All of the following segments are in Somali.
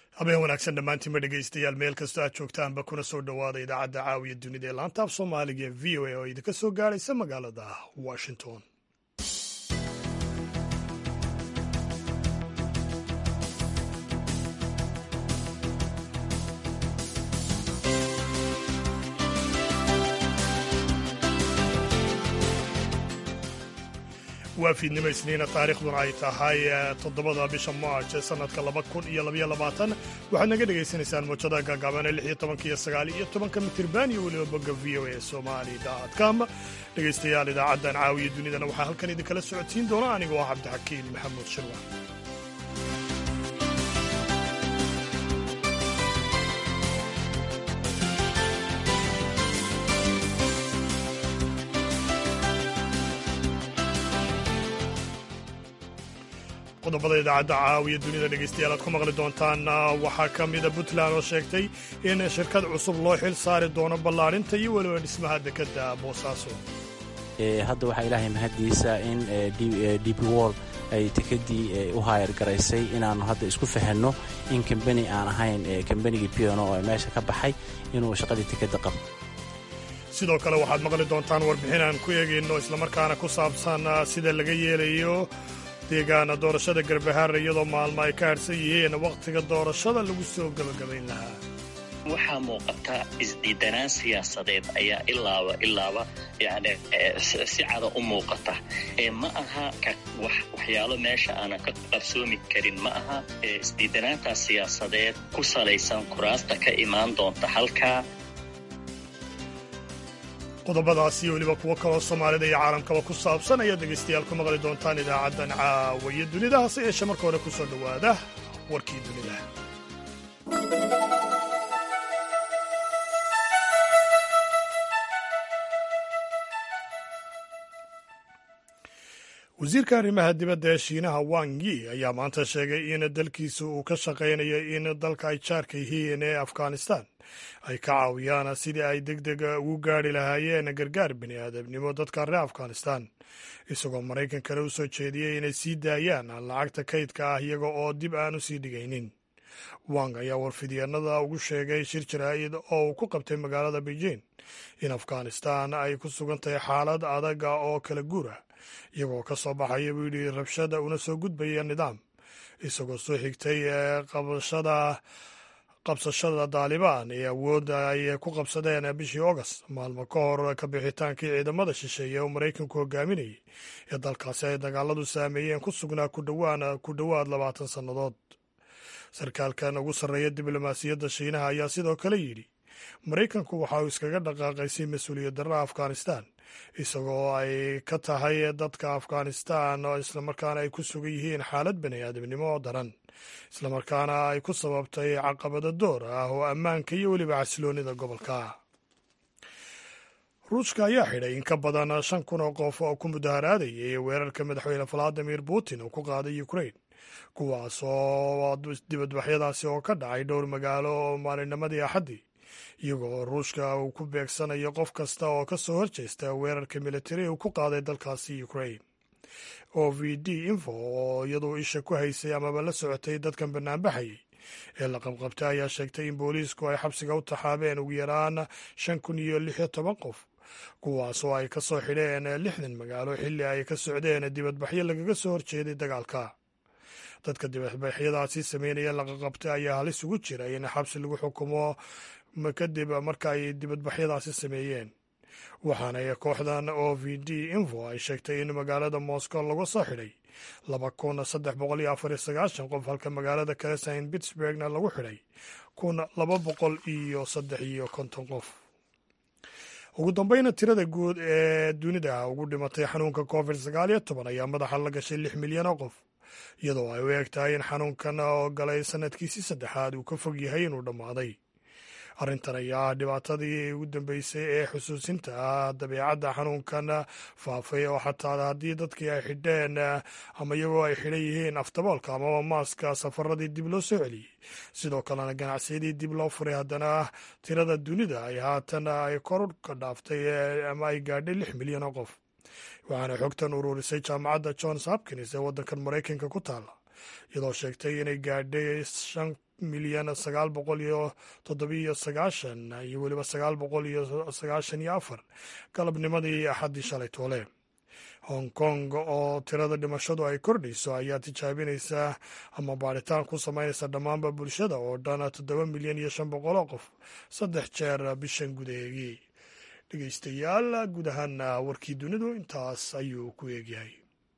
habeen wanaagsan dhammaantiinba dhegaystayaal meel kastoo aad joogtaanba kuna soo dhowaada idaacadda caawiya dunida ee laanta af soomaaliga ee v o a oo idinka soo gaadhaysa magaalada washington waa fiidnimo isniina taariikhduna ay tahay toddobada bisha march ee sannadka laba kun iyo labaiyo labaatan waxaad naga dhegaysanaysaan moojada gaagaabane lix iyo tobanka iyo sagaal iyo tobanka mitirban iyo weliba bogga v o a somali com dhegaystayaal idaacaddan caawiya dunidana waxaa halkan idinkala socodsiin doona anigoo ah cabdixakiin maxamuud shirwa qodobada idaacadda caawiya dunida dhegaystayaal aad ku maqli doontaan waxaa ka mida puntland oo sheegtay in shirkad cusub loo xil saari doono ballaadhinta iyo weliba dhismaha dekedda boosaaso hadda waxaa ilaahay mahaddiisa in db wol ay dekeddii u haayar garaysay inaannu hadda isku fahanno in kambani aan ahayn kambanigii piano oo meesha ka baxay inuu shaqadii dekedda qabto sidoo kale waxaad maqli doontaan warbixin aan ku eegayno islamarkaana ku saabsan sida laga yeelayo deegaana doorashada garbahaare iyadoo maalmo ay ka hadhsan yihiin wakhtiga doorashada lagu soo gebagabayn lahaa waxaa muuqata isdiidanaan siyaasadeed ayaa ilaaba ilaaba yani si cada u muuqata ma aha waxyaalo meesha aanan ka qabsoomi karin ma aha isdiidanaantaas siyaasadeed ku salaysan kuraasta ka imaan doonta halkaa qodobadaas iyo weliba kuwo kaloo soomaalida iyo caalamkaba ku saabsan ayaad dhegaystayaal ku maqli doontaan idaacaddan caawiya dunida hase yeeshee marka hore ku soo dhowaada warkii dunida wasiirka arrimaha dibadda ee shiinaha wang yi ayaa maanta sheegay in dalkiisa uu ka shaqaynayo in dalka ay jaarka yihiin ee afghanistan ay ka caawiyaan sidii ay deg deg ugu gaari lahaayeen gargaar bini aadamnimo dadka reer afghanistan isagoo maraykankana u soo jeediyey inay sii daayaan lacagta kaydka ah iyaga oo dib aan u sii dhigaynin wang ayaa warfidyaenada ugu sheegay shir jaraa'id oo uu ku qabtay magaalada beijing in afghanistan ay ku sugan tahay xaalad adaga oo kala guur ah iyagoo ka soo baxaya buu yidhi rabshada una soo gudbaya nidaam isagoo soo xigtay qabashada qabsashada daalibaan ee awoodda ay ku qabsadeen bishii august maalmo ka hor ka bixitaankii ciidamada shisheeye oo maraykanku hogaaminayay ee dalkaasi ay dagaaladu saameeyeen ku sugnaa ku dhowaad labaatan sannadood sarkaalkan ugu sarreeya diblomaasiyadda shiinaha ayaa sidoo kale yidhi maraykanku waxa uu iskaga dhaqaaqaysay mas-uuliyad darra afghanistan isagoo ay ka tahay dadka afghanistan oo islamarkaana ay ku sugan yihiin xaalad bani aadamnimo oo daran islamarkaana ay ku sababtay caqabado door ah oo ammaanka iyo weliba xasiloonida gobolka ruushka ayaa xidhay in ka badan shan kun oo qof oo ku mudaharaadayay weerarka madaxweyne valadimir putin uu ku qaaday ukrain kuwaas oo dibadbaxyadaasi oo ka dhacay dhowr magaalo oo maalinimadii axaddii iyagoo ruushka uu ku beegsanayo qof kasta oo ka soo horjeesta weerarka militari uu ku qaaday dalkaasi ukrain o v d info oo iyaduu isha ku haysay amaba la socotay dadkan banaanbaxayay ee la qabqabtay ayaa sheegtay in booliisku ay xabsiga u taxaabeen ugu yaraan shan kun iyo lix iyo toban qof kuwaas oo ay ka soo xidheen lixdan magaalo xilli ay ka socdeen dibadbaxyo lagaga soo horjeeday dagaalka dadka dibadbaxyadaasi sameynaya laqaqabtay ayaa halis ugu jira in xabsi lagu xukumo kadib marka ay dibadbaxyadaasi sameeyeen waxaana kooxdan o v d info ay sheegtay in magaalada moscow laga soo xidhay laba kun saddex boqol iyo afar iyo sagaashan qof halka magaalada kale saint pittsburgna lagu xidhay kun laba boqol iyo saddex iyo konton qof ugu dambeyna tirada guud ee dunida ugu dhimatay xanuunka covid sagaal iyo toban ayaa madaxa la gashay lix milyan oo qof iyadoo ay u eg tahay in xanuunkan oo galay sanadkiisii saddexaad uu ka fog yahay inuu dhammaaday arrintan ayaa ah dhibaatadii ugu dambeysay ee xusuusinta ah dabeecadda xanuunkan faafay oo xataa haddii dadkii ay xidheen ama iyagoo ay xidhan yihiin aftaboolka amaba maaska safaradii dib loo soo celiyey sidoo kalena ganacsiyadii dib loo furay haddana tirada dunida ay haatan ay kor ka dhaaftay ama ay gaadhay lix milyan oo qof waxaana xogtan ururisay jaamacadda johns hopkins ee waddankan maraykanka ku taala iyadoo sheegtay inay gaadhay milyan sagaal boqol iyo toddobiyo sagaashan iyo weliba sagaal boqol iyo sagaashan iyo afar galabnimadii axaddii shalay toole hong kong oo tirada dhimashadu ay kordhayso ayaa tijaabinaysa ama baaritaan ku samaynaysa dhammaanba bulshada oo dhan toddoba milyan iyo shan boqol oo qof saddex jeer bishan gudaheegii dhegeystayaal guud ahaan warkii dunidu intaas ayuu ku eegyahay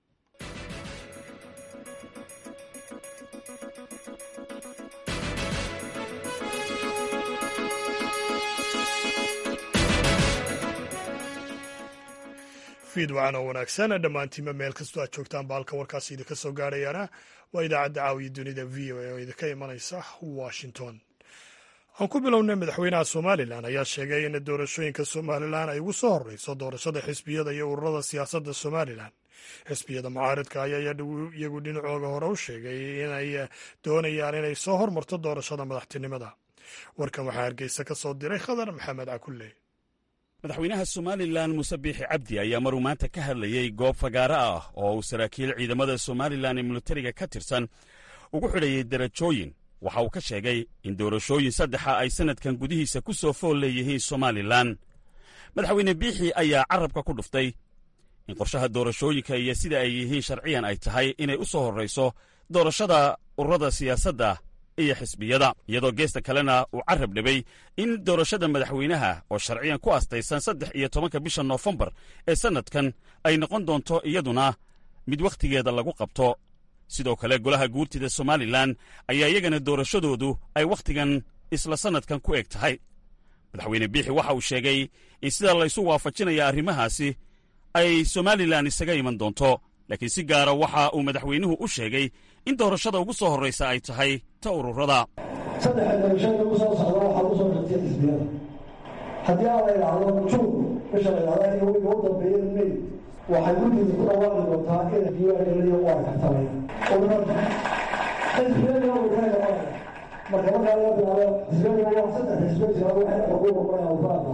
fiid wacan oo wanaagsan dhammaantiinba meel kastoo aad joogtaan baalka warkaasi idinka soo gaadhayaana waa idaacadda caawiya dunida v o a oo idinka imanaysa washington aan ku bilownay madaxweynaha somalilan ayaa sheegay in doorashooyinka somalilan ay ugu soo horreyso doorashada xisbiyada iyo ururada siyaasadda somalilan xisbiyada mucaaridka ayaa iyagu dhinacooga hore u sheegay inay doonayaan inay soo hormarto doorashada madaxtinimada warkan waxaa hargeysa ka soo diray khadar maxamed cakulle madaxweynaha somalilan muuse biixi cabdi ayaa maruu maanta ka hadlayey goob fagaaro ah oo uu saraakiil ciidamada somalilan ee militariga ka tirsan ugu xidhayay derajooyin waxa uu ka sheegay in doorashooyin saddexa ay sannadkan gudihiisa ku soo fool leeyihiin somalilan madaxweyne biixi ayaa carrabka ku dhuftay in qorshaha doorashooyinka iyo sida ay yihiin sharciyan ay tahay inay u soo horrayso doorashada ururada siyaasadda iyo xisbiyada iyadoo geesta kalena uu carrab dhibay in doorashada madaxweynaha oo sharciyan ku astaysan saddex iyo tobanka bisha noofembar ee sannadkan ay noqon doonto iyaduna mid wakhtigeeda lagu qabto sidoo kale golaha guurtida somalilan ayaa iyagana doorashadoodu ay wakhtigan isla sannadkan ku eg tahay madaxweyne biixi waxa uu sheegay in sida laysu waafajinaya arrimahaasi ay somalilan isaga iman doonto laakiin si gaara waxa uu madaxweynuhu u sheegay in doorashada ugu soo horraysa ay tahay ta ururada saddexa doorashada ugu soo socda waxaa u soo dhintay xisbiyada haddii aan la idhaahdo juun bisha la idhahda iyo wiga u dambeeya may waxay guddiisa ku dhawaaqi doontaa in diiwaangelinayo waa kartamay ururada xisbiyada way ka yaabaan marka markaa laga bilaabo xisbiyada waa saddex xisbiya jira waxay xuquuq qoraya ururada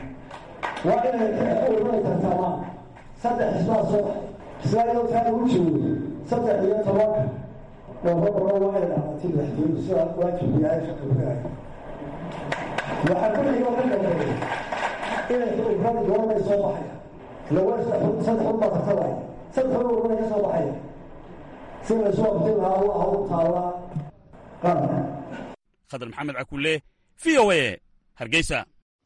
waa inay ururada tartamaan saddex xisbaa soo baxay xisbiyada taa lagu joogo saddex iyo tobanka waxaa kulliga ka dambeeya inay ururada goormay soo baxaya lawa saddex unbaa tartabaya saddex un ururada ka soo baxaya si laysu waqtin lahaa allah u taala qaranka khadar maxamed cakulle v o a hargeysa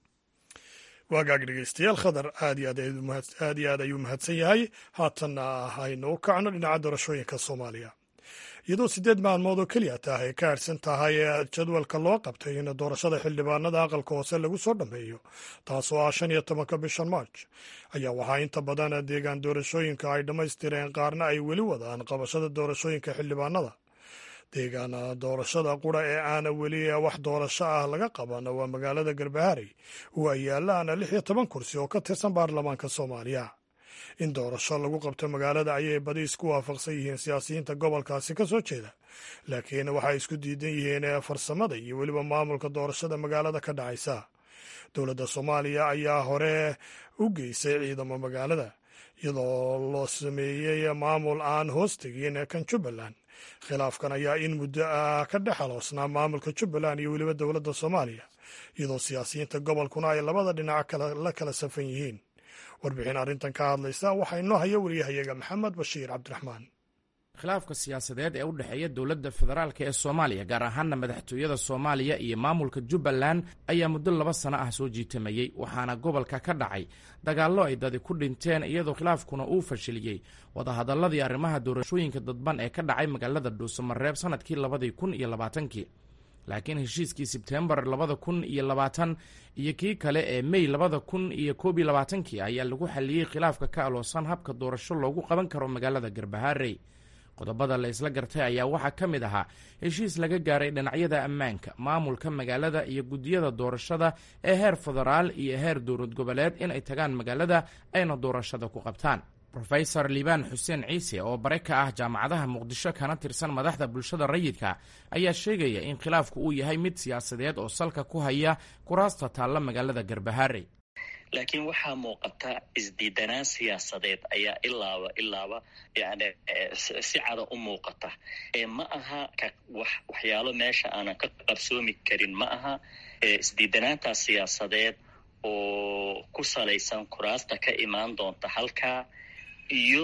waagaag dhegeystayaal khadar aad iyo aad iyo aad ayuu mahadsan yahay haatanna haynu u kacno dhinaca doorashooyinka soomaaliya iyadoo siddeed maalmood oo keliya taah ay ka harsan tahay jadwalka loo qabtay in doorashada xildhibaanada aqalka hoose lagu soo dhammeeyo taasoo ah shan iyo tobanka bishan march ayaa waxaa inta badan deegaan doorashooyinka ay dhammaystireen qaarna ay weli wadaan qabashada doorashooyinka xildhibaanada deegaan doorashada qura ee aana weli wax doorasho ah laga qaban waa magaalada garbaharey oo ay yaalaan lix iyo toban kursi oo ka tirsan baarlamaanka soomaaliya in doorasho lagu qabto magaalada ayay badi isku waafaqsan yihiin siyaasiyiinta gobolkaasi ka soo jeeda laakiin waxay isku diidan yihiin farsamada iyo weliba maamulka doorashada magaalada ka dhacaysa dowladda soomaaliya ayaa hore u geysay ciidamo magaalada iyadoo loo sameeyey maamul aan hoos tegin kan jubbaland khilaafkan ayaa in muddo ah ka dhex aloosnaa maamulka jubbaland iyo weliba dowladda soomaaliya iyadoo siyaasiyiinta gobolkuna ay labada dhinac la kala safan yihiin warbixin arrintan ka hadlaysa waxaa inoo haya wariyahayaga maxamed bashiir cabdiraxmaan khilaafka siyaasadeed ee u dhexeeya dowladda federaalk ee soomaaliya gaar ahaana madaxtooyada soomaaliya iyo maamulka jubbaland ayaa muddo laba sano ah soo jiitamayey waxaana gobolka ka dhacay dagaallo ay dadi ku dhinteen iyadoo khilaafkuna uu fashiliyey wadahadalladii arrimaha doorashooyinka dadban ee ka dhacay magaalada dhuusamareeb sannadkii labadii kun iyo labaatankii laakiin heshiiskii sebtembar labada kun iyo labaatan iyo kii kale ee mey labada kun iyo koob iyo labaatankii ayaa lagu xaliyey khilaafka ka aloosan habka doorasho loogu qaban karo magaalada garbaharey qodobada la isla gartay ayaa waxaa ka mid ahaa heshiis laga gaaray dhinacyada ammaanka maamulka magaalada iyo guddiyada doorashada ee heer federaal iyo heer dowlad goboleed inay tagaan magaalada ayna doorashada ku qabtaan rofesor liibaan xuseen ciise oo bare ka ah jaamacadaha muqdisho kana tirsan madaxda bulshada rayidka ayaa sheegaya in khilaafku uu yahay mid siyaasadeed oo salka ku haya kuraasta taalla magaalada garbaharey laakiin waxaa muuqata isdiidanaan siyaasadeed ayaa ilaaba ilaaba yani si cada u muuqata ma aha waxyaalo meesha aanan ka qabsoomi karin ma aha isdiidanaantaas siyaasadeed oo ku salaysan kuraasta ka imaan doonta halkaa iyo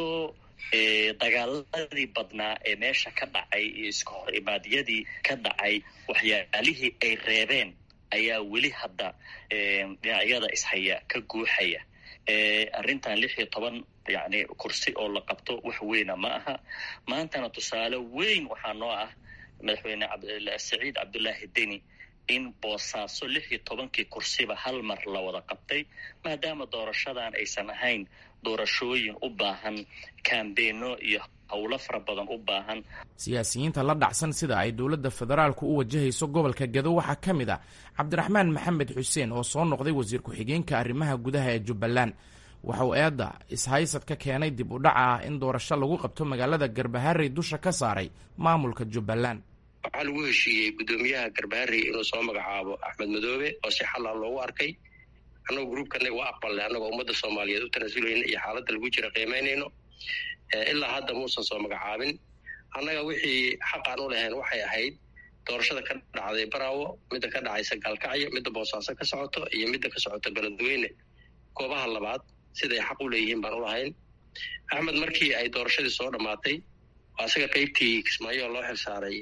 dagaaladii badnaa ee meesha ka dhacay iyo iska hor imaadyadii ka dhacay waxyaalihii ay reebeen ayaa weli hadda dhinacyada ishaya ka guuxaya arrintan lix iyo toban yani kursi oo la qabto wax weyna ma aha maantana tusaale weyn waxaa noo ah madaxweyne saciid cabdullaahi deni in boosaaso lix iyo tobankii kursiba hal mar la wada qabtay maadaama doorashadan aysan ahayn doorashooyin u baahan kambeeno iyo howlo fara badan u baahan siyaasiyiinta la dhacsan sida ay dowladda federaalku u wajahayso gobolka gado waxaa ka mid a cabdiraxmaan maxamed xuseen oo soo noqday wasiir ku-xigeenka arrimaha gudaha ee jubbaland waxauu eedda ishaysad ka keenay dib u dhaca ah in doorasho lagu qabto magaalada garbaharey dusha ka saaray maamulka jubbaland waxaa lagu heshiiyey guddoomiyaha garbaharey inuu soo magacaabo axmed madoobe oo si xalla loogu arkay annagoo gruubkana waa aqbalnay annagoo ummadda soomaaliyeed u tanasulayna iyo xaaladda lagu jira qiimaynayno ilaa hadda muusan soo magacaabin annaga wixii xaqaan u lahayn waxay ahayd doorashada ka dhacday baraawo midda ka dhacaysa gaalkacyo midda boosaaso ka socoto iyo midda ka socota beledweyne goobaha labaad siday xaq u leeyihiin baan u lahayn axmed markii ay doorashadii soo dhammaatay asaga qaybtii kismaayo loo xilsaaray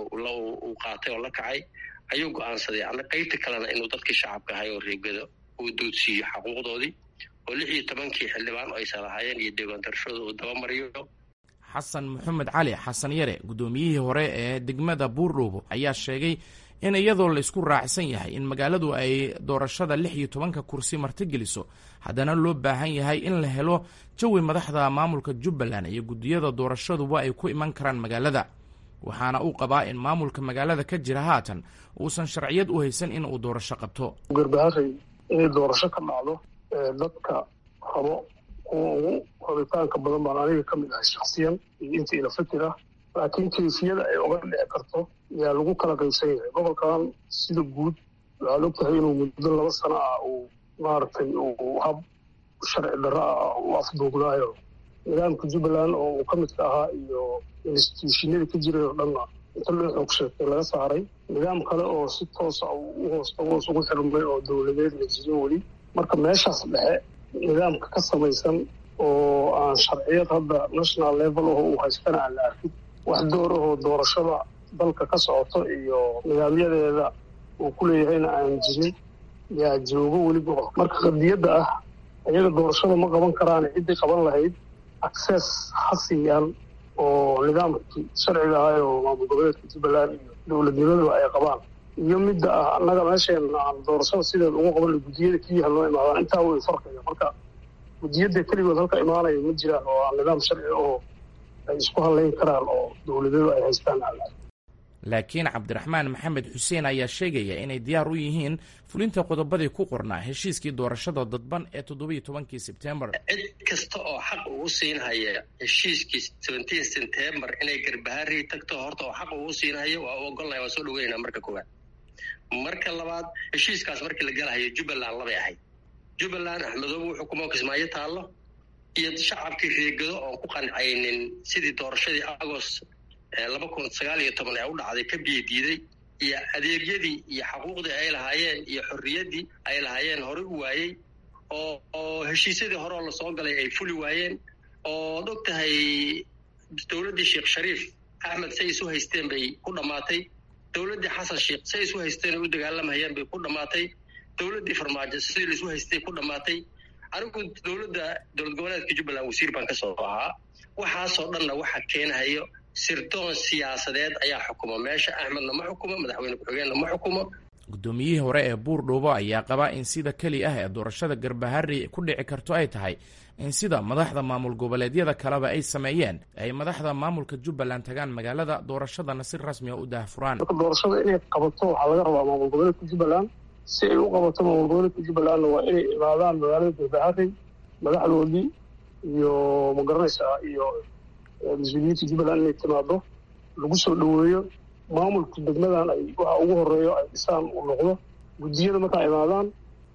uu qaatay oo la kacay ayuu go-aansaday ana qaybta kalena inuu dadkii shacabka ahay oo reegado uu duudsiiyo xaquuqdoodii oo lix iyo tobankii xildhibaan oo aysan lahaayeen iyo deegaan darashada uu dabamariyo xasan maxamed cali xasan yare guddoomiyihii hore ee degmada buurdhoobo ayaa sheegay in iyadoo la isku raacsan yahay in magaaladu ay doorashada lix iyo tobanka kursi martigeliso haddana loo baahan yahay in la helo jawi madaxda maamulka jubbaland iyo guddiyada doorashaduba ay ku iman karaan magaalada waxaana uu qabaa in maamulka magaalada ka jira haatan uusan sharciyad u haysan in uu doorasho qabto garbaharey inay doorasho ka dhacdo dadka rabo kuwa ugu rabitaanka badan baan aniga ka mid ahay shaksiyan iyo intii ila fikir ah laakiin kayfiyada ay oga dhici karto yaa lagu kala qaysan yahay gobolkan sida guud waxaad og tahay inuu muddo laba sano ah uu maaragtay uu hab sharci darro ah u afduugnaayo nidaamka jubbaland oo uu ka midka ahaa iyo instituushinadii ka jiray oo dhanna inta loo xoog sheegtay laga saaray nidaam kale oo si toosa u hoos hoos ugu xirmay oo dowladeed la jirin weli marka meeshaas dhexe nidaamka ka samaysan oo aan sharciyad hadda national level aho uu haystana aan la arkin wax door ahoo doorashada dalka ka socoto iyo nidaamyadeeda uu ku leeyahayna aan jirin yaa joogo weli gobol marka qadiyadda ah iyaga doorashada ma qaban karaan ciddii qaban lahayd access ha siiyaan oo nidaamkii sharciga ahay oo maamul goboleedka jubbaland iyo dowladnimadaba ay qabaan iyo midda ah annaga meesheena aan doorashada sideeda ugu qaban guddiyada keliyaha loo imaadaan intaa way farqiga marka guddiyada keligood halka imaanaya ma jiraan oo aan nidaam sharci oo ay isku hadlayn karaan oo dowladadu ay haystaan laakiin cabdiraxmaan maxamed xuseen ayaa sheegaya inay diyaar u yihiin fulinta qodobadii ku qornaa heshiiskii doorashada dadban ee toddobiyo tobankii sebtembar cid kasta oo xaq ugu siinhaya heshiiskii seventeen september inay garbaharii tagto horta oo xaq ugu siinhayo waa u ogolnaya waa soo dhaweynaa marka koowaad marka labaad heshiiskaas markii la galahayo jubbaland labay ahayd jubbaland axmedoobe wuxuu kuma kismaayo taallo iyo shacabkii reegado oon ku qancaynin sidii doorashadii agost laba kun sagaal iyo toban ee u dhacday ka biyo diiday iyo adeegyadii iyo xaquuqdii ay lahaayeen iyo xorriyaddii ay lahaayeen horey u waayey oo oo heshiisyadii hore oo lasoo galay ay fuli waayeen ood og tahay dowladdii sheekh shariif axmed say isu haysteen bay ku dhammaatay dowladdii xasan sheekh say isu haysteen u dagaalamayeen bay ku dhammaatay dowladdii farmaajo sidii laisu haystay ku dhammaatay anigu dowladda dowlad goboleedka jubbaland wasiir baan ka soo ahaa waxaasoo dhanna waxa keenahayo sirdoon siyaasadeed ayaa xukuma meesha axmedna ma xukumo madaxweyne ku-xigeenna ma xukumo guddoomiyihii hore ee buurdhoobo ayaa qaba in sida keli ah ee doorashada garbaharri ku dhici karto ay tahay in sida madaxda maamul goboleedyada kaleba ay sameeyeen ay madaxda maamulka jubbaland tagaan magaalada doorashadana si rasmiga u daahfuraan marka doorashada inay qabato waxaa laga rabaa maamul goboleedka jubbaland si ay u qabato maamul goboleedka jubbalandna waa inay imaadaan magaalada garbaharri madaxdoodii iyo magaranaysa iyo mas-uuliyiinta jubbaland inay timaado lagu soo dhoweeyo maamulka degmadan ay waxa ugu horeeyo ay dhisaan uu noqdo guddiyada markaa imaadaan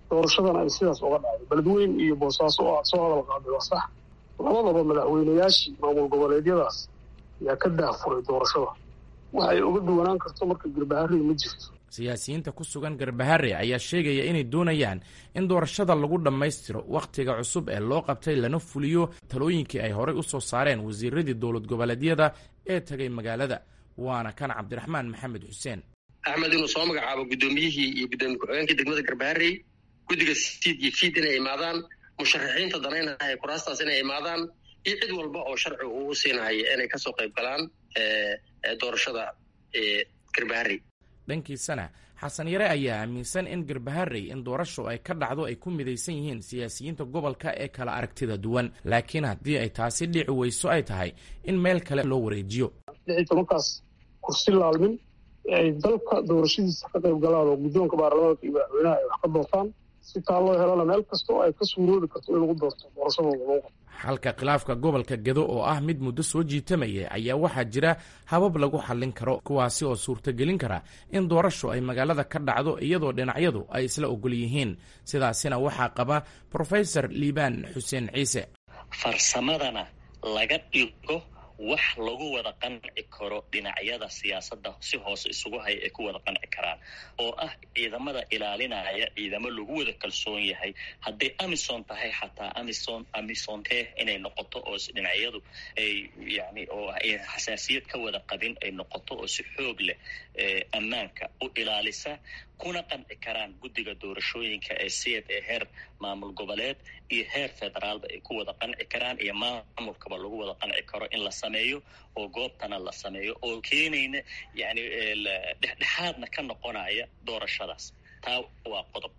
doorashadana ay sidaas uga dhacday beledweyn iyo boosaaso oo aad soo hadal qaaday waa sax labadaba madaxweynayaashii maamul goboleedyadaas yaa ka daafuray doorashada waxay uga duwanaan karto marka garbaharey ma jirto siyaasiyiinta ku sugan garbahare ayaa sheegaya inay doonayaan in doorashada lagu dhammaystiro wakhtiga cusub ee loo qabtay lana fuliyo talooyinkii ay horey u soo saareen wasiiradii dowlad goboleedyada ee tegay magaalada waana kan cabdiraxmaan maxamed xuseen axmed inuu soo magacaabo guddoomiyihii iyo guddoomiye ku-xigeenkii degmada garbaharey guddiga siid iyo fiid inay imaadaan musharaxiinta danaynahaya kuraastaas inay imaadaan iyo cid walba oo sharci uu u siinahaya inay kasoo qayb galaan doorashada garbaharey dhankiisana xasan yare ayaa aaminsan in garbaharey in doorashu ay ka dhacdo ay ku midaysan yihiin siyaasiyiinta gobolka ee kala aragtida duwan laakiin haddii ay taasi dhici weyso ay tahay in meel kale loo wareejiyo lix iyo tobankaas kursi laalmin ee ay dalka doorashadiisa ka qayb galaan oo guddoonka baarlamaanka iyo madaxweynaha ay wax ka doortaan si taa loo helana meel kasta oo ay ka suuroobi karto in lagu doorto doorashadooda loo qabto xalka khilaafka gobolka gedo oo ah mid muddo soo jiitamaya ayaa waxaa jira habab lagu xallin karo kuwaasi oo suurtagelin kara in doorashu ay magaalada ka dhacdo iyadoo dhinacyadu ay isla ogol yihiin sidaasina waxaa qaba profesor liibaan xuseen ciise farsamadana laga dhigo wax lagu wada qanci karo dhinacyada siyaasadda si hoose isugu haya ay ku wada qanci karaan oo ah ciidamada ilaalinaya ciidamo lagu wada kalsoon yahay hadday amison tahay xataa amison amisonte inay noqoto oo dhinacyadu ay yani oo ay xasaasiyad ka wada qabin ay noqoto oo si xoog leh ammaanka u ilaalisa kuna qanci karaan guddiga doorashooyinka ee siyad ee heer maamul goboleed iyo heer federaalba ay ku wada qanci karaan iyo maamulkaba lagu wada qanci karo in la sameeyo oo goobtana la sameeyo oo keenayna yani dhexdhexaadna ka noqonaya doorashadaas taa waa qodob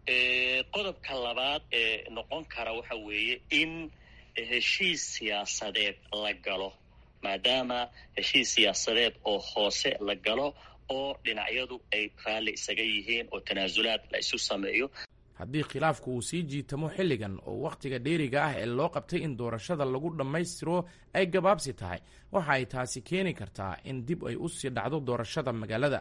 qodobka labaad ee noqon kara waxa weeye in heshiis siyaasadeed la galo maadaama heshiis siyaasadeed oo hoose la galo oo dhinacyadu ay raalli isaga yihiin oo tanaasulaad la isu sameeyo haddii khilaafku uu sii jiitamo xilligan oo wakhtiga dheeriga ah ee loo qabtay in doorashada lagu dhammaystiro ay gabaabsi tahay waxa ay taasi keeni kartaa in dib ay u sii dhacdo doorashada magaalada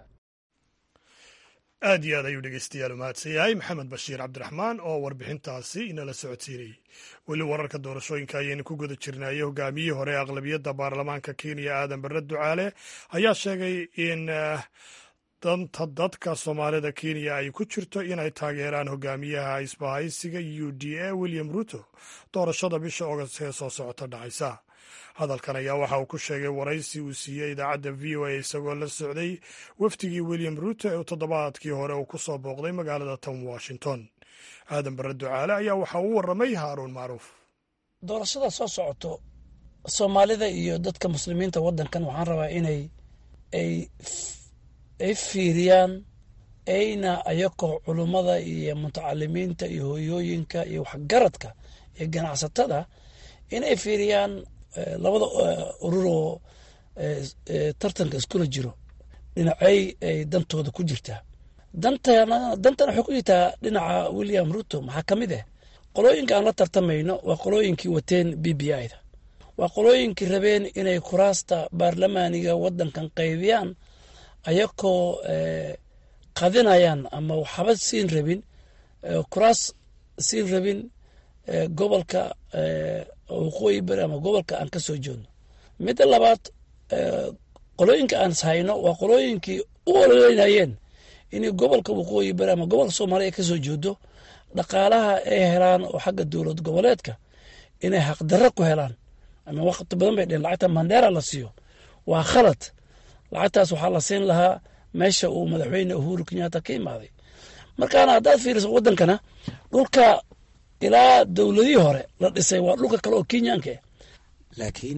aad iyo aad ayuu dhegeystayaal umahadsan yahay maxamed bashiir cabdiraxmaan oo warbixintaasi inala socodsiinayay weli wararka doorashooyinka ayaynu ku guda jirnaaye hogaamiyihii hore ee aqlabiyadda baarlamaanka kenya aadan barre ducaale ayaa sheegay in danta dadka soomaalida kenya ay ku jirto inay taageeraan hogaamiyaha isbahaysiga u d a william ruto doorashada bisha ogost ee soo socota dhacaysa hadalkan ayaa waxa uu ku sheegay waraysi uu siiyey idaacadda v o a isagoo la socday wafdigii william ruto ee toddobaadkii hore uu ku soo booqday magaalada tan washington aadan barre ducaale ayaa waxa uu warramay haaruun macruuf doorashada soo socoto soomaalida iyo dadka muslimiinta waddankan waxaan rabaa inay ay ay fiiriyaan ayna ayakoo culummada iyo mutacalimiinta iyo hooyooyinka iyo waxgaradka iyo ganacsatada inay fiiriyaan labada ururoo tartanka iskula jiro dhinacay ay dantooda ku jirtaa dantana dantana waxay ku jirtaa dhinaca william ruto maxaa ka mid ah qolooyinka aan la tartamayno waa qolooyinkii wateen b b i da waa qolooyinkii rabeen inay kuraasta baarlamaaniga waddankan qaybiyaan ayakoo qadinayaan ama waxba siin rabin kuraas siin rabin gobolka waqooyi bari ama gobolka aan ka soo jeedno midda labaad qolooyinka aan hayno waa qolooyinkii u ololeynayeen inay gobolka waqooyi bari ama gobolka soomaaliya ay ka soo jeedo dhaqaalaha ay helaan oo xagga dowlad goboleedka inay xaqdarro ku helaan ama waqti badan bay dheen lacagta mandheera la siiyo waa khalad lacagtaas waxaa la siin lahaa meesha uu madaxweyne uhuru kenyatta ka imaaday markaana haddaad fiiriso waddankana dhulka ilaa dowladihii hore la dhisay waa dhulka kale oo kenyaanka ah laakiin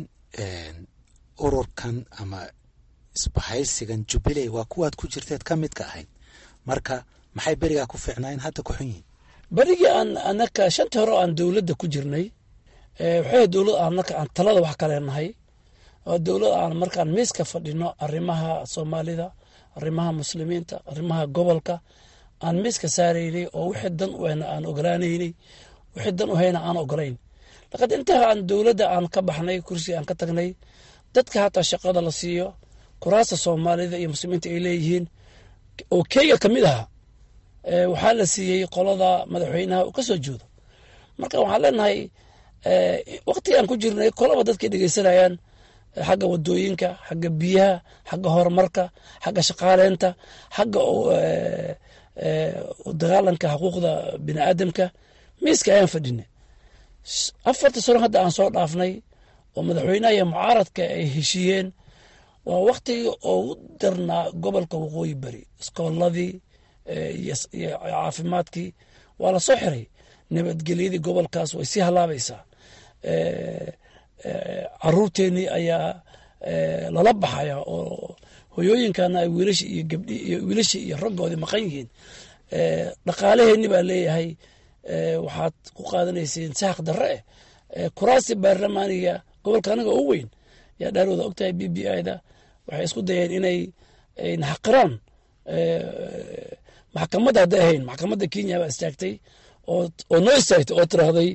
ururkan ama isbahaysigan jubilee waa kuwaad ku jirteed ka midka ahayd marka maxay berigaa ku fiicnaa in hadda ku xun yihin berigii aan anaka shantii hore aan dowladda ku jirnay waxay dowlad anaka aan talada wax kale nahay oo dowlad aan markaan miiska fadhino arrimaha soomaalida arrimaha muslimiinta arrimaha gobolka aan miiska saaraynay oo wixii dan u hayna aan ogolaanaynay wixii dan u hayna aan ogolayn laqad intaa aan dowladda aan ka baxnay kursi aan ka tagnay dadka hataa shaqada la siiyo kuraasta soomaalida iyo muslimiinta ay leeyihiin oo kenya ka mid ahaa waxaa la siiyey qolada madaxweynaha uu ka soo jeedo marka waxaan leenahay waktiga aan ku jirnay kolaba dadkay dhegeysanayaan xagga wadooyinka xagga biyaha xagga horumarka xagga shaqaaleynta xagga dagaalanka xuquuqda bini aadamka miiska ayaan fadhinay afarta sano hadda aan soo dhaafnay oo madaxweynaha iyo mucaaradka ay heshiiyeen waa waktigii ugu darnaa gobolka waqooyi beri iskooladii iyo caafimaadkii waa la soo xiray nabadgelyadii gobolkaas way sii halaabaysaa caruurteennii ayaa lala baxaya oo hoyooyinkana ay wiilashi iyo gabdhi iyo wiilashii iyo raggoodii maqan yihiin dhaqaalaheenni baa leeyahay waxaad ku qaadanayseen sahaq darre eh kuraasi baarlamaaniga gobolka anaga u weyn yaa dhaarooda ogtahay b b i da waxay isku dayeen inay naxaqiraan maxkamadda hadday ahayn maxkamadda kenya baa istaagtay oo noo istaagtay oo tiraahday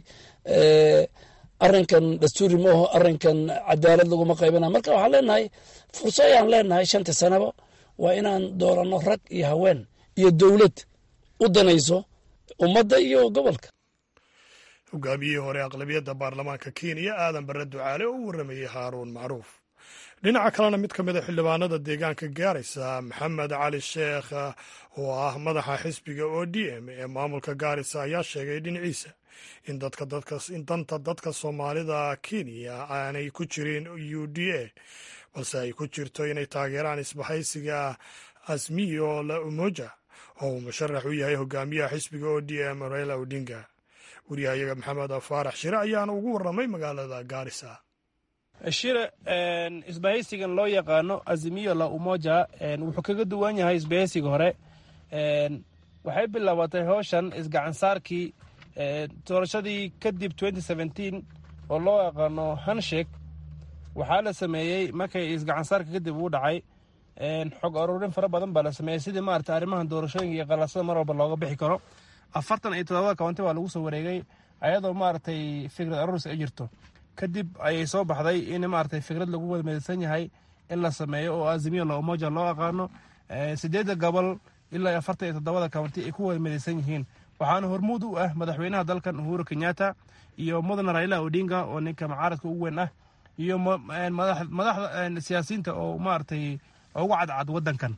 arrinkan dastuuri maaho arrinkan cadaalad laguma qaybana marka waxaan leenahay furso ayaan leenahay shanta sanaba waa inaan dooranno rag iyo haween iyo dowlad u danayso ummadda iyo gobolka hogaamiyihii hore aqlabiyadda baarlamaanka kenya aadan bare ducaale oo u warramayey haaruun macruuf dhinaca kalena mid ka mida xildhibaanada deegaanka gaarisa maxamed cali sheekh oo ah madaxa xisbiga o d m ee maamulka gaarisa ayaa sheegay dhinaciisa in dadka in danta dadka soomaalida kenya aanay ku jirin u d a balse ay ku jirto inay taageeraan isbahaysiga asmiyo la umoja oo uu musharax u yahay hogaamiyaha xisbiga o d m raila odinga wariyahayaga maxamed faarax shire ayaana ugu warramay magaalada gaarisa shire isbahaysigan loo yaqaano azimiyo la umoja wuxuu kaga duwan yahay isbahaysiga hore waxay bilaabatay howshan isgacansaarkii doorashadii kadib oo loo yaqaano hanshek waxaa la sameeyey markay isgacansaarka kadib uu dhacay xog aruurin fara badan baa la sameeyey sidii maarata arrimahan doorashooyinka iyo qalasada mar walba looga bixi karo afartan iyo todobada kawanti baa lagu soo wareegay ayadoo maaragtay fikrad aruuris ay jirto kadib ayay soo baxday in maaragtay fikrad lagu wada midaysan yahay in la sameeyo oo azimiyo la umoja loo aqaano sideedda gobol ilaa afartan iyo toddobada kawanti ay ku wada midaysan yihiin waxaana hormuud u ah madaxweynaha dalkan uhuru kenyatta iyo mudane raila odinga oo ninka mucaaradka ugu weyn ah iyo madaxda siyaasiyiinta oo maaragtay ugu cadcad wadankan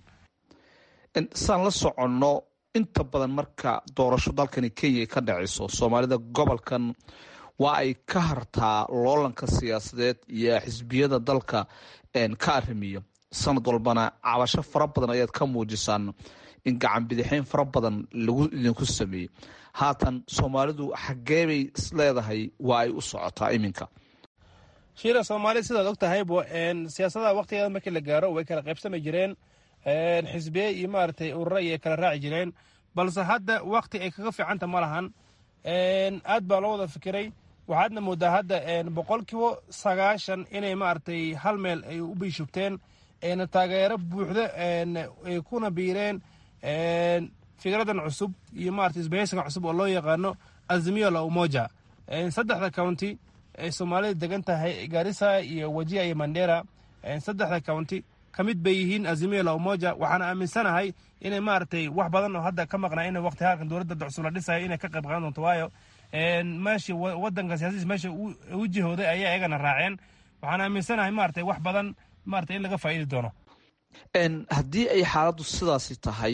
saan la soconno inta badan marka doorasho dalkani kenya ka dhacayso soomaalida gobolkan waa ay ka hartaa loolanka siyaasadeed iyo xisbiyada dalka ka arrimiyo sanad walbana cabasho fara badan ayaad ka muujisaan in gacan bidixeyn fara badan lagu idinku sameeyey haatan soomaalidu xaggee bay isleedahay waa ay u socotaa iminka shiira soomaali sidaad og tahaybo siyaasadaha waktigeeda markii la gaaro way kala qaybsami jireen xisbiye iyo maaragtay urura iyo kala raaci jireen balse hadda wakti ay kaga fiicanta ma lahan aad baa loo wada fikiray waxaadna moodaa hadda boqolkiiba sagaashan inay maaragtay hal meel ay u biishubteen taageero buuxdo ay kuna biireen fikradan cusub iyo maarata isbahaysiga cusub oo loo yaqaano azimiyo la umoja saddexda county ay soomaalida degan tahay garissa iyo wajiha iyo mandera saddexda county ka mid bay yihiin azimiyo la umoja waxaana aaminsanahay inay maaragtay wax badan oo hadda ka maqnaa in waqti halkan dowladda cusub la dhisayo inay ka qayb qaadan doonto waayo meeshii wadanka siyaasadiis meesha u jihooday ayaa iyagana raaceen waxaan aaminsanahay maaragtay wax badan maaragtay in laga faa'iidi doono haddii ay xaaladdu sidaasi tahay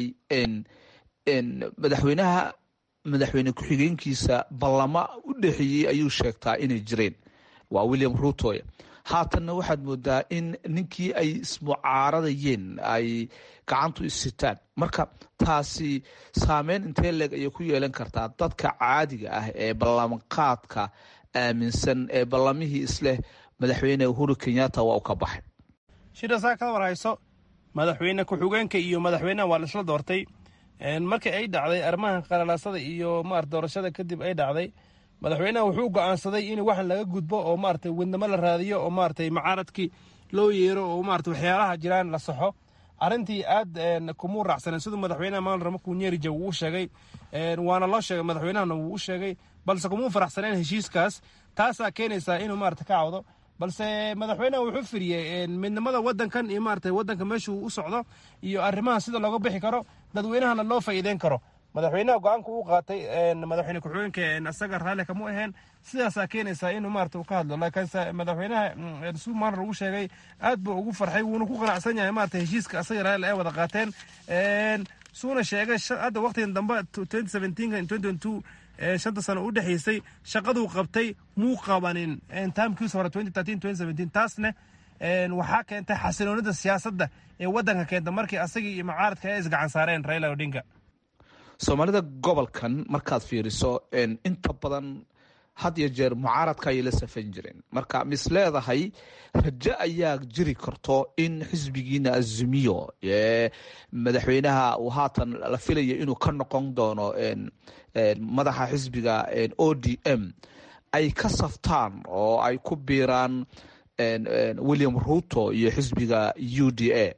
madaxweynaha madaxweyne ku-xigeenkiisa ballama u dhexeeyey ayuu sheegtaa inay jireen waa william ruutoy haatanna waxaad moodaa in ninkii ay ismucaaradayeen ay gacantu isitaan marka taasi saameyn intee leeg ayay ku yeelan kartaa dadka caadiga ah ee ballanqaadka aaminsan ee ballamihii isleh madaxweyne uhuru kenyatta waa u ka baxay shirasaa ka warhayso madaxweyne ku-xigeenka iyo madaxweynaha waa la isla doortay markii ay dhacday arrimaha qalalaasada iyo maarata doorashada kadib ay dhacday madaxweynaha wuxuu go'aansaday in waxan laga gudbo oo maarata wadnamo la raadiyo oo maarata mucaaradkii loo yeero oo maarata waxyaalaha jiraan la saxo arrintii aad kumuu raacsaneen siduu madaxweynaha maal ramaku nyerija wuu u sheegay waana loo sheegay madaxweynahana wuu u sheegay balse kumuu faraxsaneen heshiiskaas taasaa keenaysaa inuu maarata ka cawdo balse madaxweynaha wuxuu firiyey midnimada wadankan iyo maarata wadanka meeshuu u socdo iyo arrimaha sida looga bixi karo dadweynahana loo faa'iideyn karo madaxweynaha go-aanka uu qaatay madaxweyne ku-xigeenka isaga raalli kama aheen sidaasaa keenaysaa inuu maarata uu ka hadlo laakiinse madaxweynaha sumaana lagu sheegay aad buu ugu farxay wuuna ku qanacsan yahay maarata heshiiska asaga raali ay wada qaateen suuna sheegay hadda waqtigan dambe shanta sano u dhexaysay shaqaduu qabtay muu qabanin taamkiisa hore taasne waxaa keentay xasiloonida siyaasadda ee wadanka keenta markii asagii iyo mucaaradka ay isgacan saareen raila odinga soomaalida gobolkan markaad fiiriso inta badan had iyo jeer mucaaradka ayay la safan jireen marka mis leedahay rajo ayaa jiri karto in xisbigiina azumiyo ee madaxweynaha uu haatan la filaya inuu ka noqon doono madaxa xisbiga o d m ay ka saftaan oo ay ku biiraan william ruto iyo xisbiga u d a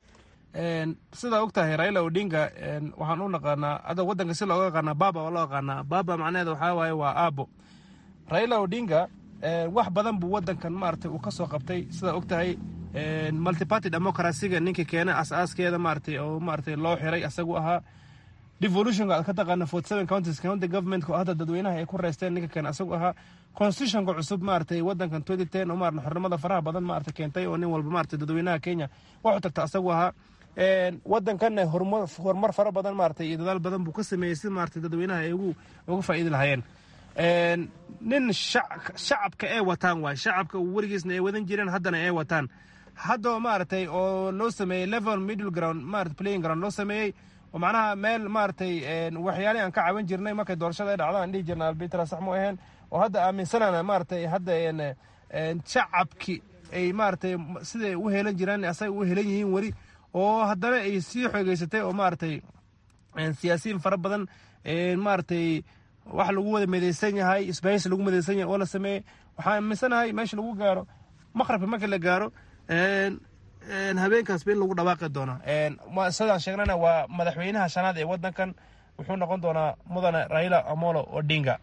sidaa og tahay raila odinga waxaan u naqaanaa ada wadanka si looga yaqaanaa baba waa loo yaqaanaa baba macnaheeda waxaa waaye waa aabo raila odinga wax badan buu wadankan maaragtay uu ka soo qabtay sidaa og tahay multiparty democracyga ninka keena as-aaskeeda maaragtay oo maaragtay loo xiray asagu ahaa devolutionka aad ka taqaana forty seven counties county government oo hadda dadweynaha ay ku reysteen ninka keena asagu ahaa constitutionka cusub maaragtay wadankan twenty ten oo maarata xornimada faraha badan maarata keentay oo nin walba maarata dadweynaha kenya wax u tagta asagu ahaa wadankanna horumar fara badan maarata iyo dadaal badan buu ka sameeyey si maarata dadweynaha ay uga faa'iidi lahaayeen nin shacabka ay wataan waay shacabka weligiisna ay wadan jireen haddana ay wataan hadda maaragtay oo loo sameeyey level middle ground maarata playing ground loo sameeyey oo macnaha meel maaragtay waxyaalihi aan ka caawin jirnay markay doorashada ay dhacdo aan dhihi jirna albitra sax mu aheen oo hadda aaminsanana maaragtay hadda shacabki ay maaragtay siday u helan jiraan asaga u helan yihiin weli oo haddana ay sii xoogeysatay oo maaragtay siyaasiyiin fara badan maaragtay wax lagu wada midaysan yahay isbahaysi lagu midaysan yahay oo la sameeyey waxaan aaminsanahay meesha lagu gaaro maqrabka marka la gaaro habeenkaas ba in lagu dhawaaqi doono sidaan sheegnana waa madaxweynaha shanaad ee wadankan wuxuu noqon doonaa mudane raila amolo odinga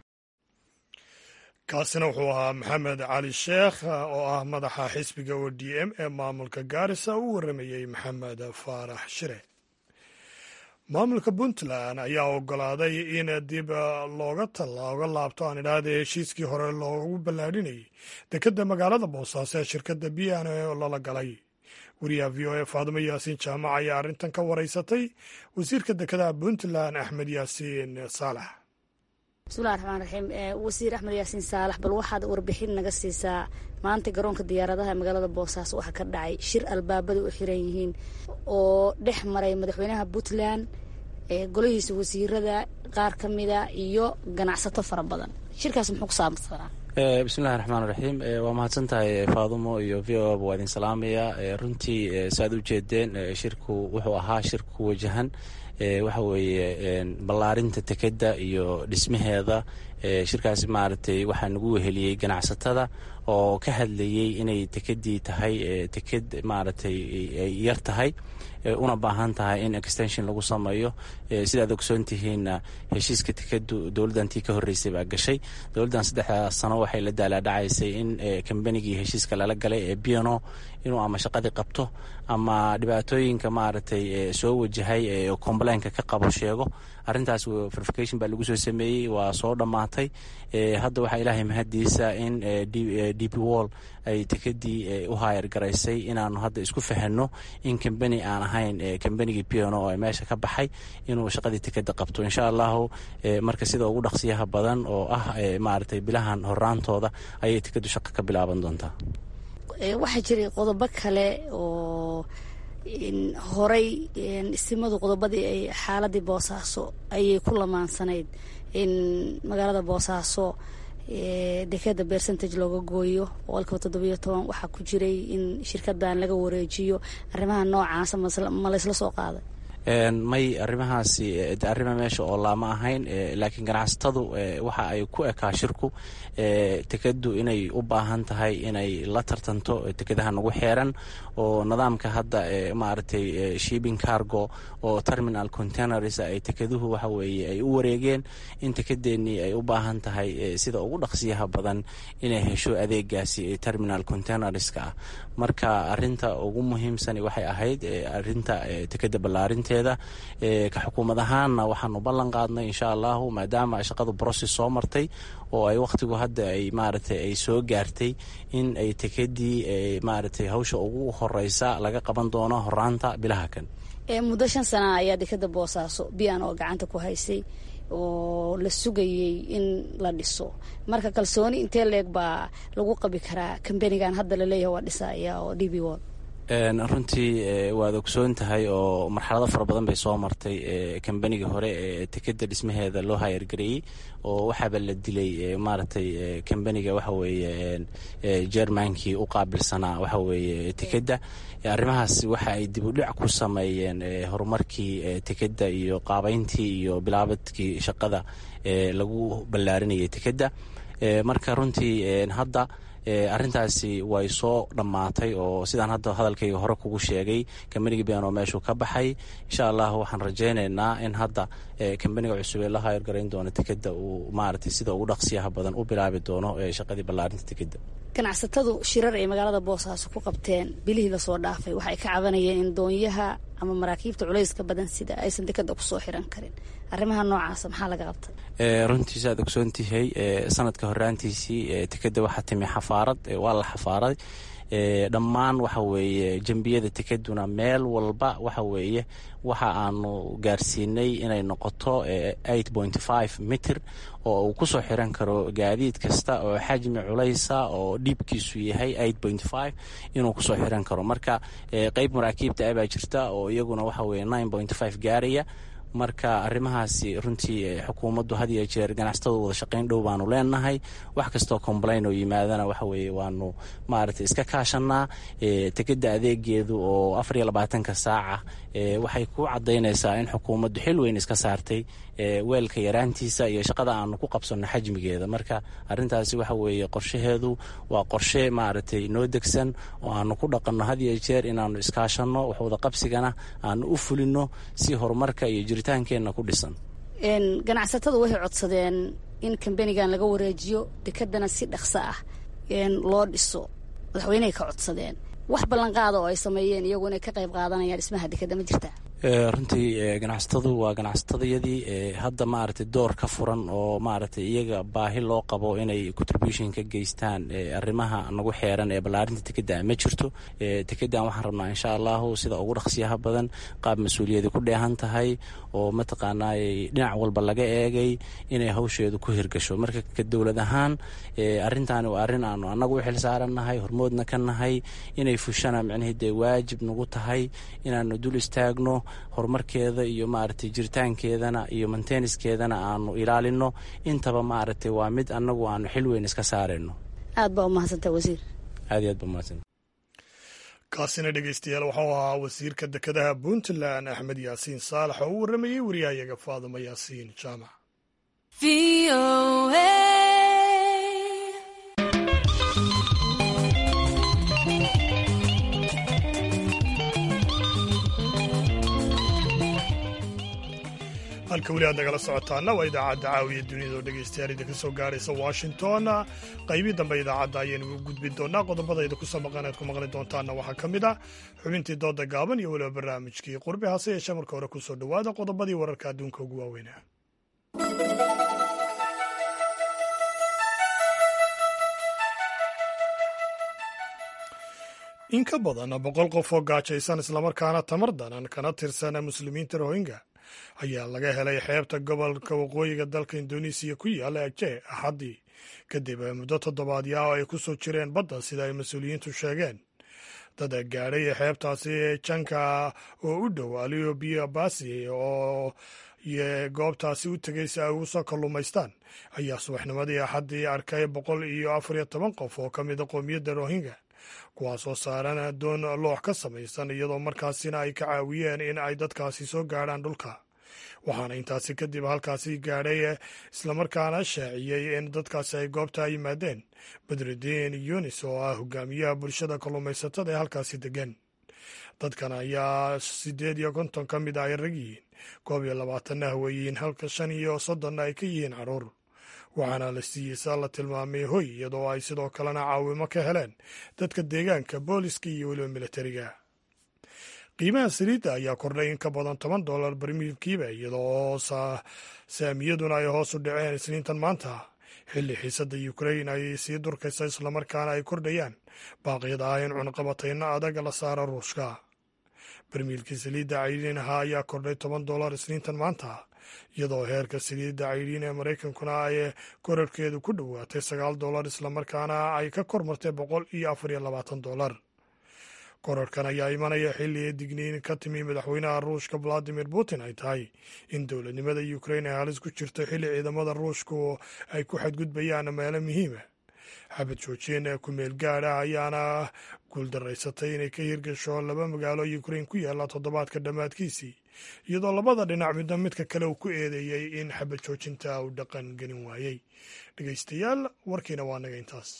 kaasina wuxuu ahaa maxamed cali sheekh oo ah madaxa xisbiga o d m ee maamulka gaarisa u waramayey maxamed faarax shire maamulka puntland ayaa ogolaaday in dib looga looga laabto aan idhaahda heshiiskii hore loogu ballaadhinayay dekedda magaalada boosaaso ee shirkadda b n oo lala galay wariyaha v o e faadumo yaasiin jaamac ayaa arrintan ka waraysatay wasiirka dekedaha puntland axmed yaasiin saalax bismillahi raxmaan raxiim wasiir axmed yaasiin saalax bal waxaad warbixin naga siisaa maanta garoonka diyaaradaha magaalada boosaaso waxaa ka dhacay shir albaabada u xiran yihiin oo dhex maray madaxweynaha puntland golihiisa wasiirada qaar ka mida iyo ganacsato fara badan shirkaas muxuu ku saabsanaa bismillahi raxmaan raxiim waa mahadsan tahay faadumo iyo v o ba waa idin salaamaya runtii saaad u jeedeen shirku wuxuu ahaa shir ku wajahan waxa weeye ballaarinta tekedda iyo dhismaheeda shirkaasi maaragtay waxaa nagu weheliyey ganacsatada oo ka hadlayey inay tekeddii tahay teked maaragtay ay yar tahay una baahan tahay in extension lagu sameeyo sidaad ogsoon tihiinna heshiiska tekedu dowladdantii ka horreysay baa gashay dowladdan saddexdaa sano waxay la daalaadhacaysay in kambanigii heshiiska lala galay ee biano inuu ama shaqadii qabto ama dhibaatooyinka maaragtay soo wajahay ee complainka ka qabo sheego arrintaas verification baa lagu soo sameeyey waa soo dhammaatay hadda waxaa ilaahay mahadiisa in dp wall ay tekedii u haayar garaysay inaanu hadda isku fahanno in kambani aan ahayn kambanigii piano oo meesha ka baxay inuu shaqadii tekeda qabto insha allahu marka sida ugu dhaqsiyaha badan oo ah maaragtay bilahan horaantooda ayay tekedu shaqo ka bilaaban doontaa waxaa jiray qodobo kale oo horay istimadu qodobadii ay xaaladii boosaaso ayay ku lamaansanayd in magaalada boosaaso dekeda percentage looga gooyo boqolkiiba toddobiyo toban waxaa ku jiray in shirkadan laga wareejiyo arrimaha noocaasa ma laysla soo qaaday may arrimahaasi arrima meesha oo laama ahayn laakiin ganacsatadu waxa ay ku ekaa shirku tekeddu inay u baahan tahay inay la tartanto tekedaha nagu xeeran oo nidaamka hadda maaragtay shipping cargo oo terminal containers ay tekeduhu waxa weeye ay u wareegeen in tekedeennii ay u baahan tahay sida ugu dhaqsiyaha badan inay hesho adeegaasi terminal containerska ah marka arinta ugu muhiimsani waxay ahayd arinta tekeda ballaarinteeda howsheeda ka xukuumad ahaanna waxaanu ballan qaadnay insha allahu maadaama shaqadu broses soo martay oo ay wakhtigu hadda ay maaragtay ay soo gaartay in ay tekadii maaragtay hawsha ugu horeysa laga qaban doono horaanta bilaha kan muddo shan sana ayaa dekada boosaaso biyan oo gacanta ku haysay oo la sugayey in la dhiso marka kalsooni intee leeg baa lagu qabi karaa kambanigan hadda laleeyahay waa dhisaya oo d b wol runtii waad ogsoon tahay oo marxalado fara badan bay soo martay kambanigii hore ee tekeda dhismaheeda loo hayargareeyey oo waxaaba la dilay maaragtay kambaniga waxa weeye jermankii u qaabilsanaa waxa weeye tekeda arrimahaas waxa ay dib u dhic ku sameeyeen horumarkii tekeda iyo qaabeyntii iyo bilaabadkii shaqada lagu ballaarinayay tekeda marka runtii hadda arrintaasi way soo dhammaatay oo sidaan hadda hadalkayga hore kugu sheegay kambanigi beenoo meeshuu ka baxay insha allah waxaan rajaynaynaa in hadda kambaniga cusub ee la hayargarayn doono tekeda uu maaragtay sida ugu dhaqsiyaha badan u bilaabi doono shaqadii ballaarinta tekeda ganacsatadu shirar ay magaalada boosaaso ku qabteen bilihii lasoo dhaafay waxay ka cabanayeen in doonyaha ama maraakiibta culayska badan sida aysan dekada kusoo xiran karin arrimaha noocaasa maxaa laga qabta runtiisa aad ogsoontihay sanadka horaantiisii tekeda waxaa timi xafaarad waa la xafaaray dhammaan waxa weeye jembiyada tekaduna meel walba waxa weeye waxa aanu gaarsiinay inay noqoto eight point five mitir oo uu kusoo xiran karo gaadiid kasta oo xajmi culaysa oo dhiibkiisu yahay eight point five inuu kusoo xiran karo marka qeyb maraakiibta abaa jirta oo iyaguna waxa weye nine point five gaaraya marka arrimahaasi runtii xukuumaddu had iyo jeer ganacsatada wada shaqayn dhow baanu leenahay wax kastoo complain oo yimaadana waxa weeye waanu maaragtay iska kaashanaa tekeda adeegeedu oo afar iyo labaatanka saaca waxay ku cadaynaysaa in xukuumaddu xil weyn iska saartay weelka yaraantiisa iyo shaqada aanu ku qabsanno xajmigeeda marka arrintaasi waxa weeye qorshaheedu waa qorshe maaragtay noo degsan oo aanu ku dhaqanno had iyo jeer inaanu iskaashanno wax wada qabsigana aanu u fulino si horumarka iyo jiritaankeenna ku dhisan ganacsatadu waxay codsadeen in kambanigan laga wareejiyo dekadana si dhaqso ah loo dhiso madaxweynehay ka codsadeen wax ballanqaada oo ay sameeyeen iyagu inay ka qayb qaadanayaan dhismaha dekada ma jirtaa runtii ganacsatadu waa ganacsatadayadii hadda maaragtay door ka furan oo maaragtay iyaga baahi loo qabo inay contribution ka geystaan arrimaha nagu xeeran ee ballaarinta tekeda ma jirto tekedan waxaan rabnaa insha allahu sida ugu dhaqsiyaha badan qaab mas-uuliyadi ku dheehan tahay oo mataqaanay dhinac walba laga eegay inay hawsheedu ku hirgasho marka ka dowlad ahaan arrintaani waa arrin aanu annagu u xil saarannahay hormoodna ka nahay inay fushana micnihii dee waajib nagu tahay inaanu dul istaagno horumarkeeda iyo maaragtay jiritaankeedana iyo manteniskeedana aanu ilaalino intaba maaragtay waa mid annagu aanu xil weyn iska saarayno aad baa umahadsantaa wasiir aad iyo aad baa umahadsanta kaasina dhegeystayaal waxau ahaa wasiirka dekedaha puntland axmed yaasiin saalax oo u warramayey wariyahayaga faadimo yaasiin jaamac halka weli aad nagala socotaana waa idaacadda caawiya duniyada oo dhegeystayaal idinka soo gaaraysa washington qaybii dambe idaacadda ayaynu u gudbin doonaa qodobada idinku soo maqan aad ku maqli doontaana waxaa ka mid ah xubintii dooda gaaban iyo weliba barnaamijkii qurbi hase yeeshee marka hore ku soo dhowaada qodobadii wararka adduunka ugu waaweynaa in ka badan boqol qof oo gaajaysan islamarkaana tamar danan kana tirsan muslimiinta rohingya ayaa laga helay xeebta gobolka waqooyiga dalka indonesiya ku yaala aje axaddii kadib muddo toddobaadya oo ay ku soo jireen badda sida ay mas-uuliyiintu sheegeen dad gaadhay xeebtaasi janka oo u dhow aliyo biyo basi oo goobtaasi u tegay si ay ugu soo kalluumaystaan ayaa subaxnimadii axaddii arkay boqol iyo afar iyo toban qof oo ka mida qoomiyadda rohingya kuwaasoo saaran doon loox ka samaysan iyadoo markaasina ay ka caawiyeen in ay dadkaasi soo gaadhaan dhulka waxaana intaasi kadib halkaasi gaadhay islamarkaana shaaciyey in dadkaasi ay goobta yimaadeen badrudiin yunis oo ah hogaamiyaha bulshada kalluumaysatada ee halkaasi degan dadkan ayaa siddeed iyo konton ka mid ah ay rag yihiin koob iyo labaatanna haweeyihiin halka shan iyo soddonna ay ka yihiin carruur waxaana la siiyeysa la tilmaamay hoy iyadoo ay sidoo kalena caawimo ka heleen dadka deegaanka booliska iyo weliba militariga qiimaha saliidda ayaa kordhay in ka badan toban dollar barmiilkiiba iyadoo saamiyaduna ay hoos u dhaceen isniintan maanta xilli xiisadda ukrain ay sii durkaysa islamarkaana ay kordhayaan baaqyada ah in cunaqabatayno adag la saara ruushka barmiilkii saliidda caydiinaha ayaa kordhay toban dollar isniintan maanta iyadoo heerka saliidda caydiin ee maraykankuna ay korarkeedu ku dhowaatay sagaal dollar islamarkaana ay ka kor martay boqol iyo afar iyo labaatan dollar korarkan ayaa imanaya xilli digniin ka timi madaxweynaha ruushka valadimir putin ay tahay in dowladnimada ukrain ay halis ku jirto xilli ciidamada ruushku ay ku xadgudbayaan meelo muhiima xabad joojin ee ku-meel gaad ah ayaana guuldaraysatay inay ka hirgasho laba magaalo ukrain ku yaalla toddobaadka dhammaadkiisii iyadoo labada dhinac midna midka kale uu ku eedeeyey in xabad joojinta uu dhaqan gelin waayey dhegeystayaal warkiina waa naga intaas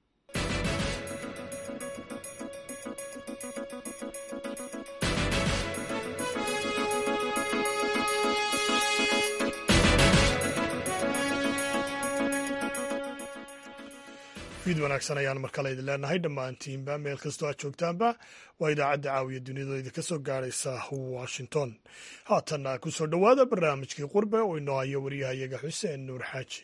fiid wanaagsan ayaan mar kale idin leenahay dhammaantiinba meel kastoo aad joogtaanba waa idaacadda caawiya duniyada idinka soo gaaraysa washington haatanna ku soo dhowaada barnaamijkii qurbe oo inoo hayo waryahayaga xuseen nuur xaaji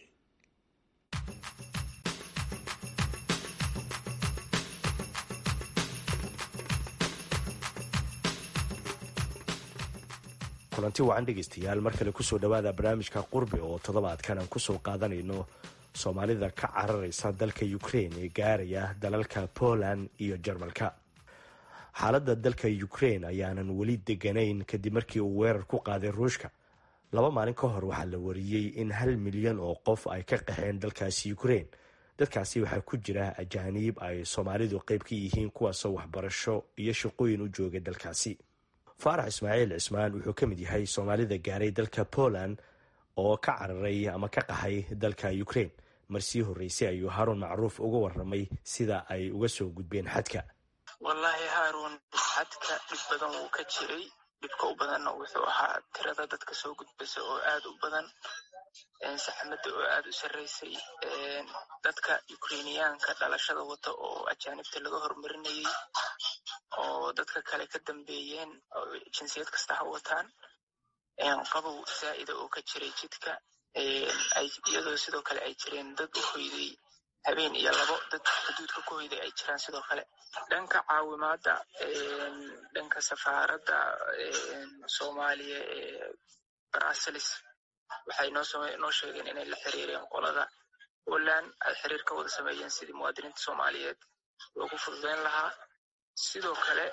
kulanti wacan dhegaystayaal mar kale kusoo dhowaada barnaamijka qurbe oo toddobaadkan aan kusoo qaadanayno soomaalida ka cararaysa dalka ukrain ee gaaraya dalalka poland iyo jarmalka xaaladda dalka ukrain ayaanan weli deganayn kadib markii uu weerar ku qaaday ruushka laba maalin ka hor waxaa la wariyey in hal milyan oo qof ay ka qaxeen dalkaasi ukrain dadkaasi waxaa ku jira ajaaniib ay soomaalidu qeyb ka yihiin kuwaasoo waxbarasho iyo shaqooyin u jooga dalkaasi faarax ismaaciil cismaan wuxuu ka mid yahay soomaalida gaaray dalka poland oo ka cararay ama ka qaxay dalka ukrain marsii horreysay ayuu haaruun macruuf uga waramay sida ay uga soo gudbeen xadka wallaahi haaruun xadka dhib badan wuu ka jiray dhibka u badanna wuxuu ahaa tirada dadka soo gudbasa oo aad u badan saxmadda oo aad u sarreysay dadka ukrainiyaanka dhalashada wata oo ajaanibta laga hormarinayay oo dadka kale ka dambeeyeen oo jinsiyad kasta ha wataan qabow zaa'ida oo ka jiray jidka iyadoo sidoo kale ay jireen dad u hoyday habeen iyo labo dad xuduudka ku hoyday ay jiraan sidoo kale dhanka caawimaadda dhanka safaaradda soomaaliya ee bruseles waxay noo sheegeen inay la xiriireen qolada poland ay xiriir ka wada sameeyeen sidii muwaadiniinta soomaaliyeed loogu fududeyn lahaa sidoo kale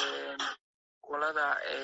qolada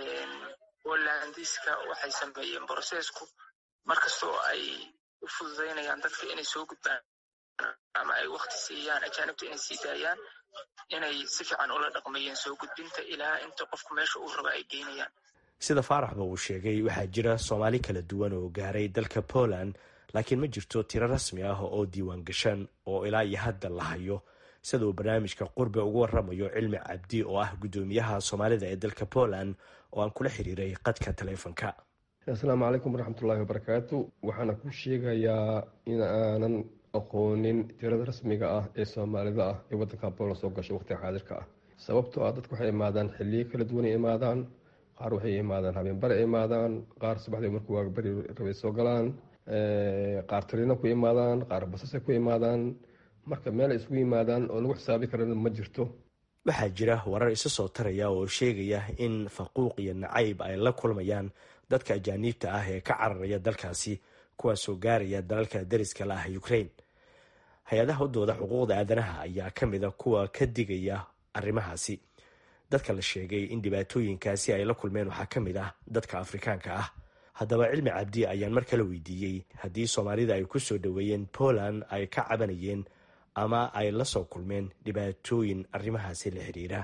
polandiska waxay sameeyeen brosesku markastoo ay u fududeynayaan dadka inay soo gudbaan ama ay wakti siiyaan ajaanibta inay sii daayaan inay si fiican ula dhaqmeeyeen soo gudbinta ilaa inta qofku meesha uu raba ay geynayaan sida faaraxba uu sheegay waxaa jira soomaali kala duwan oo gaaray dalka poland laakiin ma jirto tiro rasmi ah oo diiwaan gashan oo ilaa iyo hadda la hayo sida uu barnaamijka qurbe ugu waramayo cilmi cabdi oo ah guddoomiyaha soomaalida ee dalka poland oo aan kula xiriiray qadka taleefonka asalaamu calaykum waraxmatullaahi wabarakaatu waxaana ku sheegayaa in aanan aqoonin tirada rasmiga ah ee soomaalida ah ee wadanka poland soo gashay waqtiga xaadirka ah sababtoo ah dadku waxay imaadaan xiliyo kala duwan ay imaadaan qaar waxay imaadaan habeenbare ay imaadaan qaar subaxdii markuu waagabari rabay soo galaan qaar taliina ku imaadaan qaar basasay ku imaadaan marka meel ay isugu yimaadaan oo lagu xisaabi karana ma jirto waxaa jira warar isa soo taraya oo sheegaya in faquuq iyo nacayb ay la kulmayaan dadka ajaaniibta ah ee ka cararaya dalkaasi kuwaasoo gaaraya dalalka dariska la ah ukrain hay-adaha u dooda xuquuqda aadanaha ayaa ka mid a kuwa ka digaya arrimahaasi dadka la sheegay in dhibaatooyinkaasi ay la kulmeen waxaa ka mid ah dadka afrikaanka ah haddaba cilmi cabdi ayaan mar kale weydiiyey haddii soomaalida ay ku soo dhoweeyeen poland ay ka cabanayeen ama ay la soo kulmeen dhibaatooyin arrimahaasi la xiriira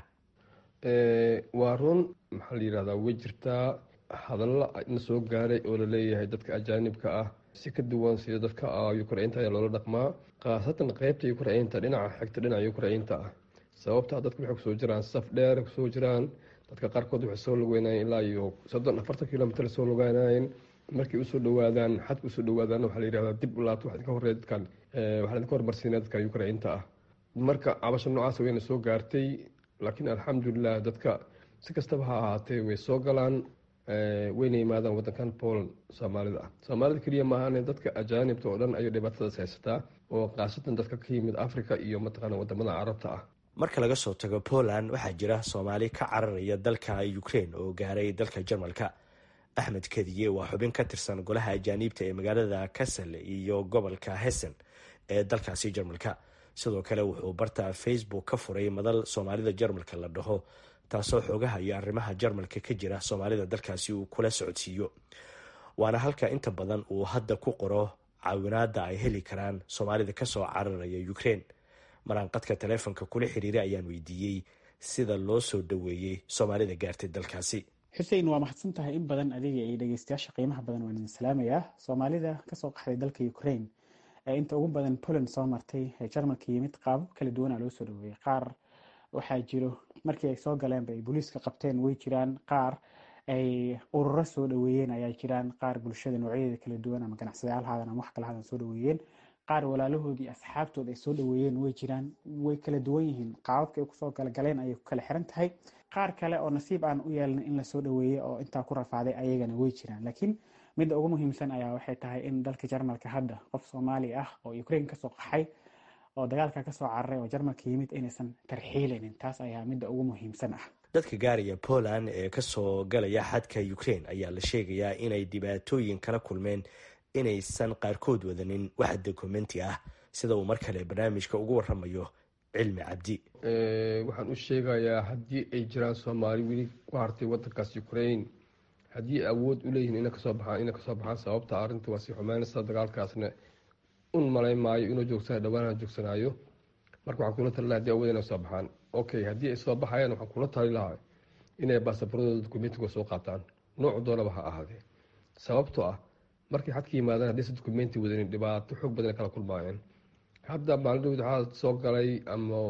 waa run maxaa la yidhahdaa way jirtaa hadalla na soo gaaray oo laleeyahay dadka ajaanibka ah si ka duwan sida dadka ukrainta ayaa loola dhaqmaa khaasatan qeybta ukrainta dhinaca xigta dhinaca ukrainta ah sababtaa dadka waxay kusoo jiraan saf dheer kusoo jiraan dadka qaarkood waxay soo lugeynayeen ilaa iyo soddon afartan kilomitr soo lugeynayeen markay usoo dhawaadaan xadka usoo dhawaadaan waxaa la yidhahdaa dib u laabto waxaa idinka horreeya dadkan waxaa idinka hormarsiinaya dadka ukrainta ah marka cabasho noocaas wayna soo gaartay laakiin alxamdulilah dadka si kastaba ha ahaatee way soo galaan wayna yimaadaan wadankan poland soomaalida ah soomaalida keliya maahan dadka ajaanibta oo dhan ayay dhibaatadaas haysataa oo khaasatan dadka ka yimid africa iyo mataqaana wadamada carabta ah marka laga soo tago poland waxaa jira soomaali ka cararaya dalka ukraine oo gaaray dalka jarmalka axmed kadiye waa xubin ka tirsan golaha ajaaniibta ee magaalada kasel iyo gobolka hessen ee dalkaasi jarmalka sidoo kale wuxuu barta facebook ka furay madal soomaalida jarmalka la dhaho taasoo xoogaha iyo arrimaha jarmalka ka jira soomaalida dalkaasi uu kula socodsiiyo waana halka inta badan uu hadda ku qoro caawinaada ay heli karaan soomaalida kasoo cararaya ukraine maraanqadka taleefonka kula xiriiray ayaan weydiiyey sida loo soo dhoweeyey soomaalida gaartay dalkaasi xuseen waa mahadsan tahay in badan adiga iyo dhegeystayaasha qiimaha badan waan idin salaamayaa soomaalida kasoo qaxday dalka ukraine ee inta ugu badan poland soo martay ee jarmalka yimid qaabab kala duwana loo soo dhaweeyey qaar waxaa jiro markii ay soo galeenba ay booliiska qabteen way jiraan qaar ay ururo soo dhaweeyeen ayaa jiraan qaar bulshada noocyadeeda kala duwan ama ganacsadayaal haadan ama wax kala haadan soo dhaweeyeen qaar walaalahoodii asxaabtood ay soo dhaweeyeen way jiraan way kala duwan yihiin qaababka ay kusoo galgaleen ayay ku kala xiran tahay qaar kale oo nasiib aan u yeelin in lasoo dhaweeyey oo intaa ku rafaaday ayagana way jiraan laakiin midda ugu muhiimsan ayaa waxay tahay in dalka jarmalka hadda qof soomaali ah oo ukraine kasoo qaxay oo dagaalka kasoo cararay oo jarmalka yimid inaysan tarxiilaynin taas ayaa midda ugu muhiimsan ah dadka gaaraya poland ee kasoo galaya xadka ukraine ayaa la sheegayaa inay dhibaatooyin kala kulmeen inaysan qaarkood wadanin wax dokumenti ah sida uu mar kale barnaamijka ugu waramayo cilmi cabdi waxaan u sheegayaa haddii ay jiraan soomaali weli ku hartay wadankaas ukraine haddii awood u leeyihiin ina kasoo baxaan ina kasoo baxaan sababta arrinta waa sii xumeynaysa dagaalkaasna un malayn maayo inuu joogsanayo dhawaanha joogsanaayo marka waxaan kula tali laha hadii awood inay soo baxaan okay haddii ay soo baxayaan waxaan kula tali lahaa inay baasaboradooda dokumentiga soo qaataan noocu doonaba ha ahaadee sababtoo ah markay xadka yimaadaan haddaysa dokumenti wadanin dhibaato xoog badan kala kulmaayeen hadda maalin dhawd waxaa soo galay ama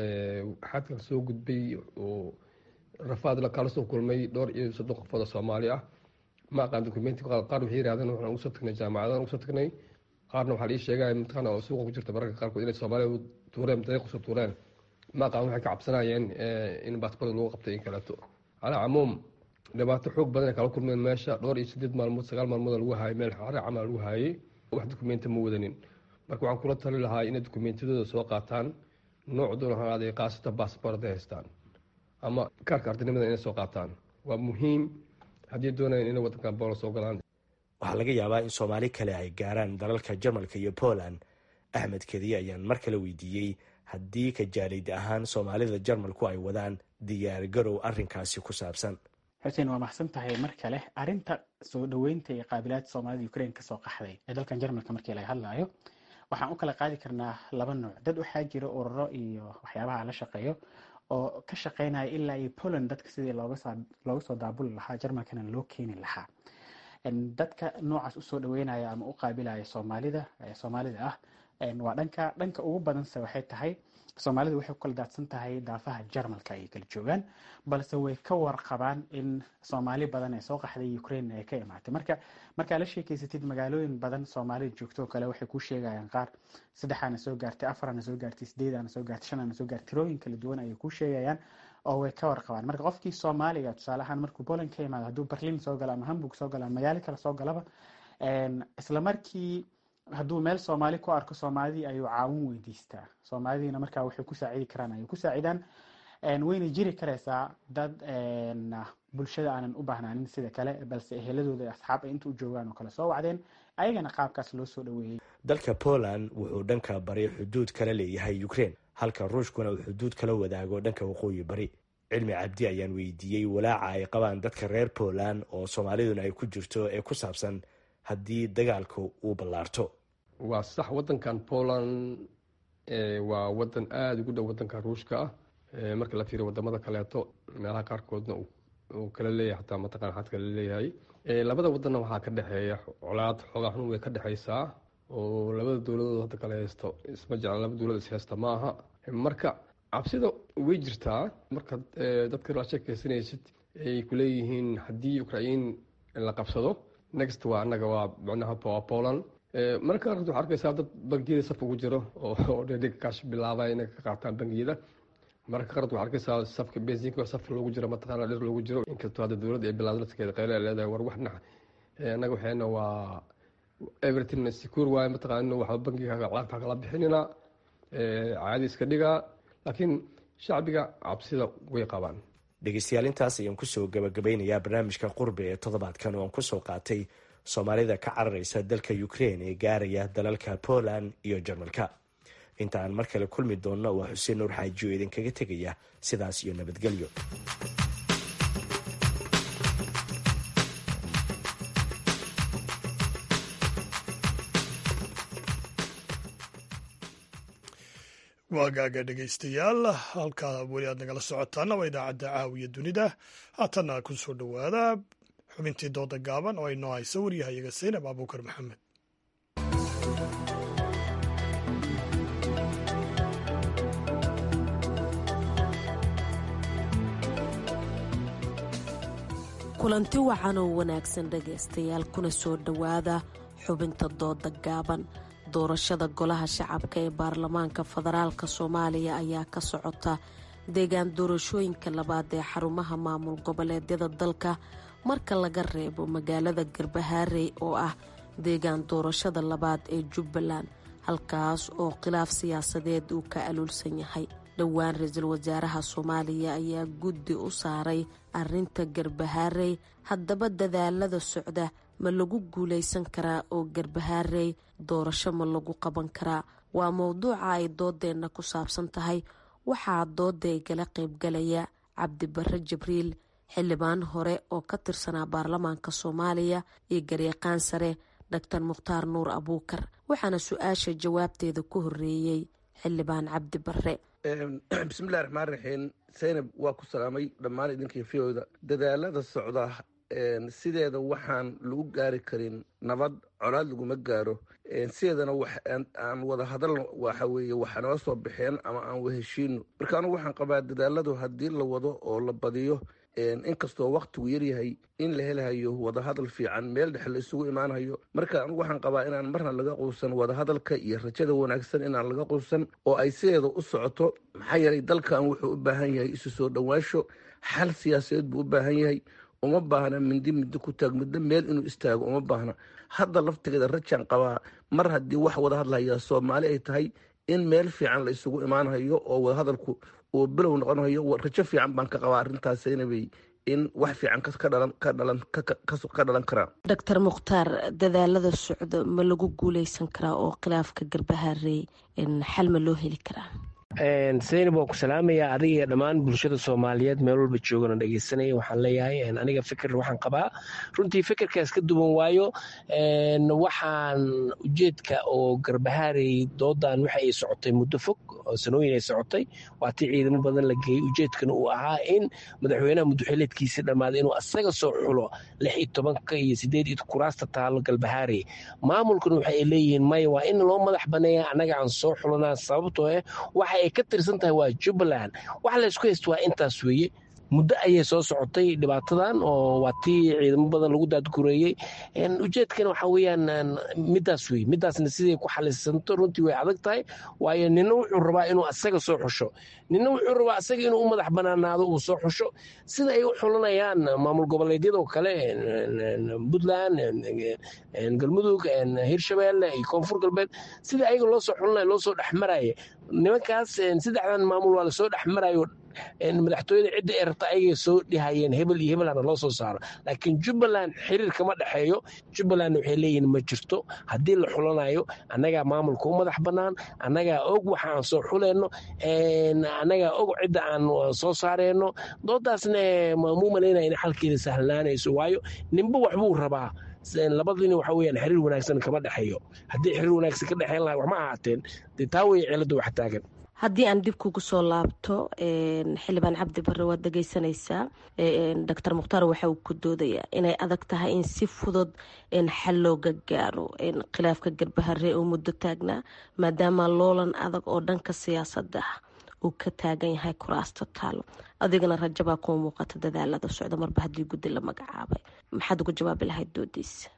xadka soo gudbay oo rafaad kala soo kulmay dhowr iyo soddon qofood oo soomaali ah ma aqaan dokumenti qaar waxay yirahdeen waxaan ugu soo tagnay jaamacadan ugu soo tagnay qaarna waxaa la ii sheegaya mataqaana oo suuqa ku jirta mararka qaarkood inay soomaaliya tuureen dariiq usoo tuureen ma aqaan waxay ka cabsanayeen in baasaboorda lagu qabtay in kaleeto calaa camuum dhibaato xoog badan ay kala kulmeen meesha dhowr iyo sideed maalmood sagaal maalmood lagu haayay meel xare camal lagu haayay wax dokumenti ma wadanin marka waxaan kula tali lahaa inay dokumentiyadooda soo qaataan nooc doon ha aaday qaasatan baasabor hadday haystaan ama kaarka artinimada inay soo qaataan waa muhiim haddii doonayaan inay wadankan boola soo galaan waxaa laga yaabaa in soomaali kale ay gaaraan dalalka jarmalka iyo poland axmed kediye ayaan mar kale weydiiyey haddii ka jaalid ahaan soomaalida jarmalku ay wadaan diyaar garow arrinkaasi ku saabsan xuseen waa maxsan tahay mar kale arinta soo dhaweynta iyo qaabilaad soomaalida ukraine kasoo qaxday ee dalkan jarmalka markii laga hadlayo waxaan u kala qaadi karnaa laba nooc dad waxaa jira ururo iyo waxyaabaha la shaqeeyo oo ka shaqeynaya ilaa iyo poland dadka sidii looga soo daabuli lahaa jarmalkana loo keeni lahaa dadka noocaas usoo dhaweynaya ama u qaabilaya soomaalida soomaalida ah waa dhanka dhanka ugu badanse waxay tahay soomaalidu waxay ku kala daadsan tahay daafaha jarmalka ay kala joogaan balse way ka warqabaan in soomaali badan ee soo qaxday ukraine ay ka imaatay marka markaa la sheekeysatid magaalooyin badan soomaalida joogto oo kale waxay ku sheegayaan qaar saddexaana soo gaartay afarana soo gaartay sideedana soo gaartay shanana soo gaartay tirooyin kala duwan ayay ku sheegayaan oo way ka warqabaan marka qofkii soomaaliga tusaale ahaan markuu poland ka imaado hadduu berlin soo galo ama hamburg soo galo ama magaalo kale soo galaba isla markii hadduu meel soomaali ku arko soomaalidii ayuu caawin weydiistaa soomaalidiina markaa waxay ku saacidi karaan ayay ku saacidaan wayna jiri karaysaa dad bulshada aanan u baahnaanin sida kale balse eheladooda asxaab ay inta u joogaan oo kale soo wacdeen ayagana qaabkaas loo soo dhaweeyey dalka poland wuxuu dhanka bari xuduud kala leeyahay ukraine halka ruushkuna uu xuduud kala wadaago dhanka waqooyi bari cilmi cabdi ayaan weydiiyey walaaca ay qabaan dadka reer poland oo soomaaliduna ay ku jirto ee ku saabsan haddii dagaalka uu ballaarto waa sax wadankan poland waa wadan aada ugu dhow wadanka ruushka ah marka la fiiriyo wadamada kaleeto meelaha qaarkoodna uu kala leeyahay xataa mataqana xad kala leeyahay labada wadanna waxaa ka dhexeeya colaad xoogaa xun way ka dhexeysaa oo labada dowladood hadda kala haysto isma jecla laba dowlad is haysta ma aha marka cabsida way jirtaa marka dadka la sheekeysanaysid ay kuleeyihiin haddii ukrain la qabsado next waa anaga waa micnaha waa poland marka waxaa arkaysaa dad bangiyada saf ugu jiro oo dhedhig kaash bilaaba inay ka qaataan bangiyada mararka qarad waxaa arkaysaa safka bensinka safka loogu jiro mataqaana dhir loogu jiro inkastoo hadda dowladda ay bilaawda laskeeda qayla leedahay war wax dhinaca annaga waxayna waa everything secure waaye mataqaana waxba bankiga lacagta kala bixinina caadi iska dhigaa laakiin shacbiga cabsida way qabaan dhegeystayaal intaas ayaan kusoo gabagabeynayaa barnaamijka qurbi ee toddobaadkan oo aan kusoo qaatay soomaalida ka cararaysa dalka ukraine ee gaaraya dalalka poland iyo jarmalka inta aan mar kale kulmi doonno waa xuseen nuur xaaji oo idinkaga tegaya sidaas iyo nabadgelyo waagaaga dhegaystayaal halkaa weli aad nagala socotaana waa idaacadda caawiya dunida haatanna ku soo dhowaada xubintii dooda gaaban oo ay noo hayso waryahayaga saynab abuukar maxamed kulanti wacan oo wanaagsan dhegaystayaal kuna soo dhowaada xubinta dooda gaaban doorashada golaha shacabka ee baarlamaanka federaalka soomaaliya ayaa ka socota deegaan doorashooyinka labaad ee xarumaha maamul goboleedyada dalka marka laga reebo magaalada garbahaarey oo ah deegaan doorashada labaad ee jubbaland halkaas oo khilaaf siyaasadeed uu ka aluulsan yahay dhowaan ra-iisul wasaaraha soomaaliya ayaa guddi u saaray arinta garbahaarey haddaba dadaalada socda ma lagu guulaysan karaa oo garbahaarey doorasho ma lagu qaban karaa waa mowduuca ay doodeenna ku saabsan tahay waxaa dooda igala qaybgalaya cabdibare jibriil xildhibaan hore oo ka tirsanaa baarlamaanka soomaaliya iyo garyaqaan sare doctor mukhtaar nuur abuukar waxaana su-aasha jawaabteeda ku horeeyey xildhibaan cabdi bare bismillahi raxmaan raxiim saynab waa ku salaamay dhammaan idinkii fiyooda dadaalada socda sideeda waxaan lagu gaari karin nabad colaad laguma gaaro sideedana aan wada hadalno waxa weeye waxa noo soo baxeen ama aan waheshiino marka anugu waxaan qabaa dadaaladu haddii la wado oo la badiyo inkastoo waktigu yaryahay in la helahayo wadahadal fiican meel dhexe la isugu imaanayo marka anugu waxaan qabaa inaan marna laga quusan wadahadalka iyo rajada wanaagsan inaan laga quusan oo ay sideeda u socoto maxaa yeelay dalkan wuxuu u baahan yahay isu soo dhowaasho xal siyaasadeed buu u baahan yahay uma baahna mindi mindi ku taag muddo meel inuu istaago uma baahna hadda laftigeeda rajaan qabaa mar haddii wax wada hadlaya soomaali ay tahay in meel fiican la isugu imaanayo oo wadahadalku uu bilow noqonayo rajo fiican baan ka qabaa arrintaasnabay in wax fiican ka dhalan karaa doctor mukhtaar dadaalada socda ma lagu guuleysan karaa oo khilaafka garbahaarey xal ma loo heli karaa saynab waan ku salaamayaa adiga iyo dhammaan bulshada soomaaliyeed meel walba joogana dhegeysanaya waxaan leeyahay aniga fikir waxaan qabaa runtii fikirkaas ka duwan waayo waxaan ujeedka oo garbahaarey doodan waxa ay socotay muddo fog oo sanooyin ay socotay waa tii ciidamo badan la geeyey ujeedkana uu ahaa in madaxweynaha muddoxileedkiisa dhammaaday inuu asaga soo xulo lix iyo tobanka iyo sideed iyo kuraasta taalo galbahaarey maamulkuna waxa ay leeyihiin maya waa in loo madax baneeya annaga aan soo xulanaa sababtoo ah waxa ay ka tirsan tahay waa jubbaland waxa laysku haysta waa intaas weeye muddo ayay soo socotay dhibaatadan oo waa tii ciidamo badan lagu daadgureeyey ujeedkana waxa weeyaan midaas wey midaasna siday ku xalisanto runtii way adag tahay waayo nina wuxuu rabaa inuu asaga soo xusho nina wuxuu rabaa asaga inuu u madax banaanaado uu soo xusho sida ay u xulanayaan maamul goboleedyadoo kale puntland galmudug hirshabeelle iyo koonfur galbeed sida ayaga loo soo xulanaya loo soo dhexmaraya nimankaas saddexdan maamul waa lasoo dhexmarayo madaxtooyada cidda ay rabta ayagay soo dhihayeen hebel iyo hebelana loo soo saaro laakiin jubbaland xiriir kama dhexeeyo jubbalandna waxay leeyihin ma jirto haddii la xulanayo annagaa maamulka u madax bannaan annagaa og waxa aan soo xulayno annagaa og cidda aan soo saareyno doodaasna muu malaynaya in xalkeeda sahlanaanayso waayo ninba waxbuu rabaa labadina waxa weyaan xiriir wanaagsan kama dhexeeyo haddii xiriir wanaagsan ka dhexeyn laha waxma ahaateen dee taa wey cilada wax taagan haddii aan dib kugu soo laabto xildhibaan cabdi bare waad dhegeysanaysaa doctor mukhtaar waxa uu ku doodayaa inay adag tahay in si fudud xal looga gaaro khilaafka garbahare oo muddo taagnaa maadaama loolan adag oo dhanka siyaasadda uu ka taagan yahay kuraasta taalo adigana rajabaa kuma muuqata dadaalada socda marba haddii guddi la magacaabay maxaad uga jawaabi lahayd doodiisa